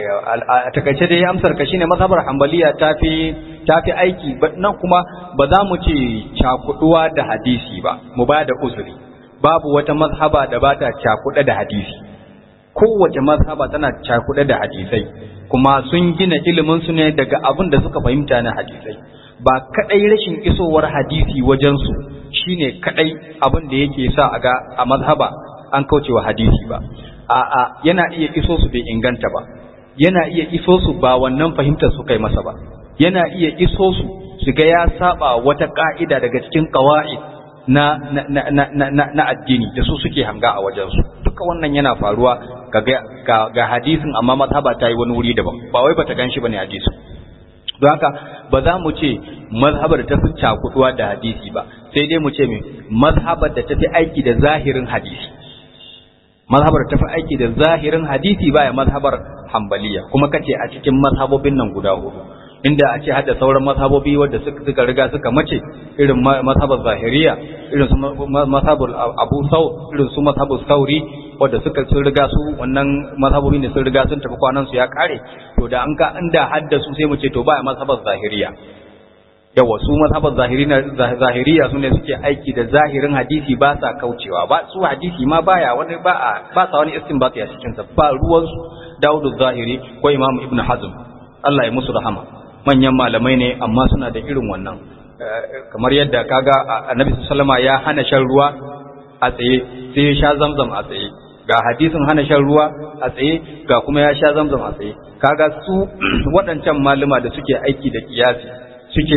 a takaice dai amsar ka shine mazhabar hanbaliya tafi tafi aiki nan kuma ba za mu ce cakuduwa da hadisi ba mu ba da uzuri babu wata mazhaba da ba ta cakuda da hadisi kowace mazhaba tana cakuda da hadisai kuma sun gina ilimin su ne daga abin da suka fahimta na hadisai ba kadai rashin isowar hadisi wajen su shine kadai abin da yake sa a ga a mazhaba an kaucewa hadisi ba a'a yana iya iso su bai inganta ba yana iya iso su ba wannan fahimtar su kai masa ba yana iya iso su su ga ya saba wata ka'ida daga cikin qawaid na na, na, na, na, addini da su suke hanga a wajen su duka wannan yana faruwa ga, ga, ga hadisin amma mazhaba ta yi wani wuri daban ba wai bata ganshi bane hadisin don haka ba za mu ce mazhabar ta fi cakuduwa da hadisi ba sai dai mu ce me mazhabar da ta fi aiki da zahirin hadisi mazhabar tafi aiki da zahirin hadisi baya mazhabar hambaliya kuma kace a cikin mazhabobin nan guda hudu inda a ce hada sauran mazhabobi wanda suka riga suka mace irin mazhabar zahiriya irin su mazhabar abu sau irin su mazhabar sauri wanda suka sun riga su wannan mazhabobi ne sun riga sun tafi kwanan su ya kare to da an ka inda hadda su sai mu ce to baya mazhabar zahiriya yawa su mazhabar zahiriya su ne suke aiki da zahirin hadisi ba sa kaucewa ba su hadisi ma baya wani ba a ba sa wani istinbati a cikin sa ba ruwan su Dawud zahiri ko Imam Ibn Hazm Allah ya musu rahama manyan malamai ne amma suna da irin wannan kamar yadda kaga Annabi sallama ya hana shan ruwa a tsaye sai ya sha zamzam a tsaye ga hadisin hana shan ruwa a tsaye ga kuma ya sha zamzam a tsaye kaga su waɗancan malama da suke aiki da kiyasi suke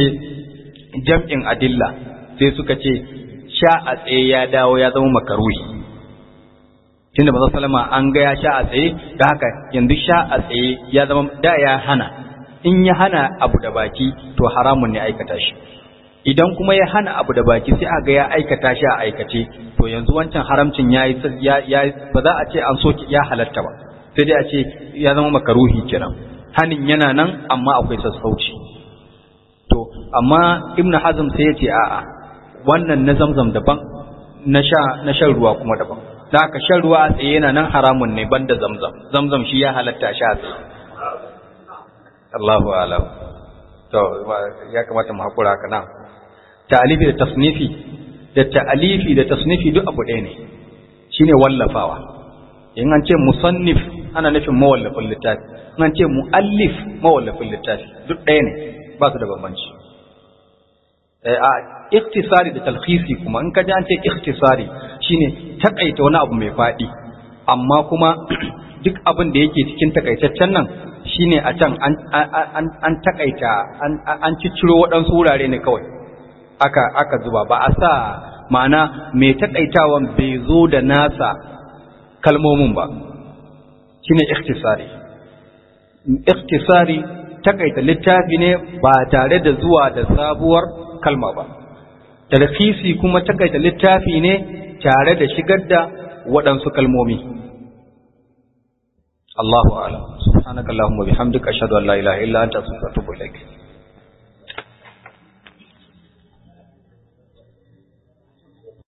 jam'in adilla sai suka ce sha a tsaye ya dawo ya zama makaruhi tunda maza salama an ga ya sha a tsaye da haka yanzu sha a tsaye ya zama da ya hana in ya hana abu da baki to haramun ne aikata shi idan kuma ya hana abu da baki sai a ga ya aikata shi a aikace to yanzu wancan haramcin ya yi ba za a ce an soki ya halatta ba sai dai a ce ya zama makaruhi kenan hanin yana nan amma akwai sassauci to amma ibnu hazm sai ya ce a'a wannan na zamzam daban na sha na shan ruwa kuma daban da haka shan ruwa a tsaye yana nan haramun ne banda zamzam zamzam shi ya halatta sha a tsaye Allahu a'lam to ya kamata mu hakura haka nan ta'alifi da tasnifi da ta'alifi da tasnifi duk abu ɗaya ne shine wallafawa in an ce musannif ana nufin mawallafin littafi in an ce muallif mawallafin littafi duk ɗaya ne ba su da bambanci a iktisari da talkhisi kuma in ka ji an ce iktisari shine takaita wani abu mai faɗi amma kuma duk abin da yake cikin takaitaccen nan shine a can an takaita an cicciro waɗansu wurare ne kawai aka aka zuba ba a sa ma'ana mai takaitawan bai zo da nasa kalmomin ba shine ikhtisari ikhtisari takaita littafi ne ba tare da zuwa da sabuwar kalma ba talfisi kuma takaita littafi ne tare da shigar da waɗansu kalmomi Allahu a'lam subhanakallahumma bihamdika ashhadu an la ilaha illa anta astaghfiruka wa atubu ilaik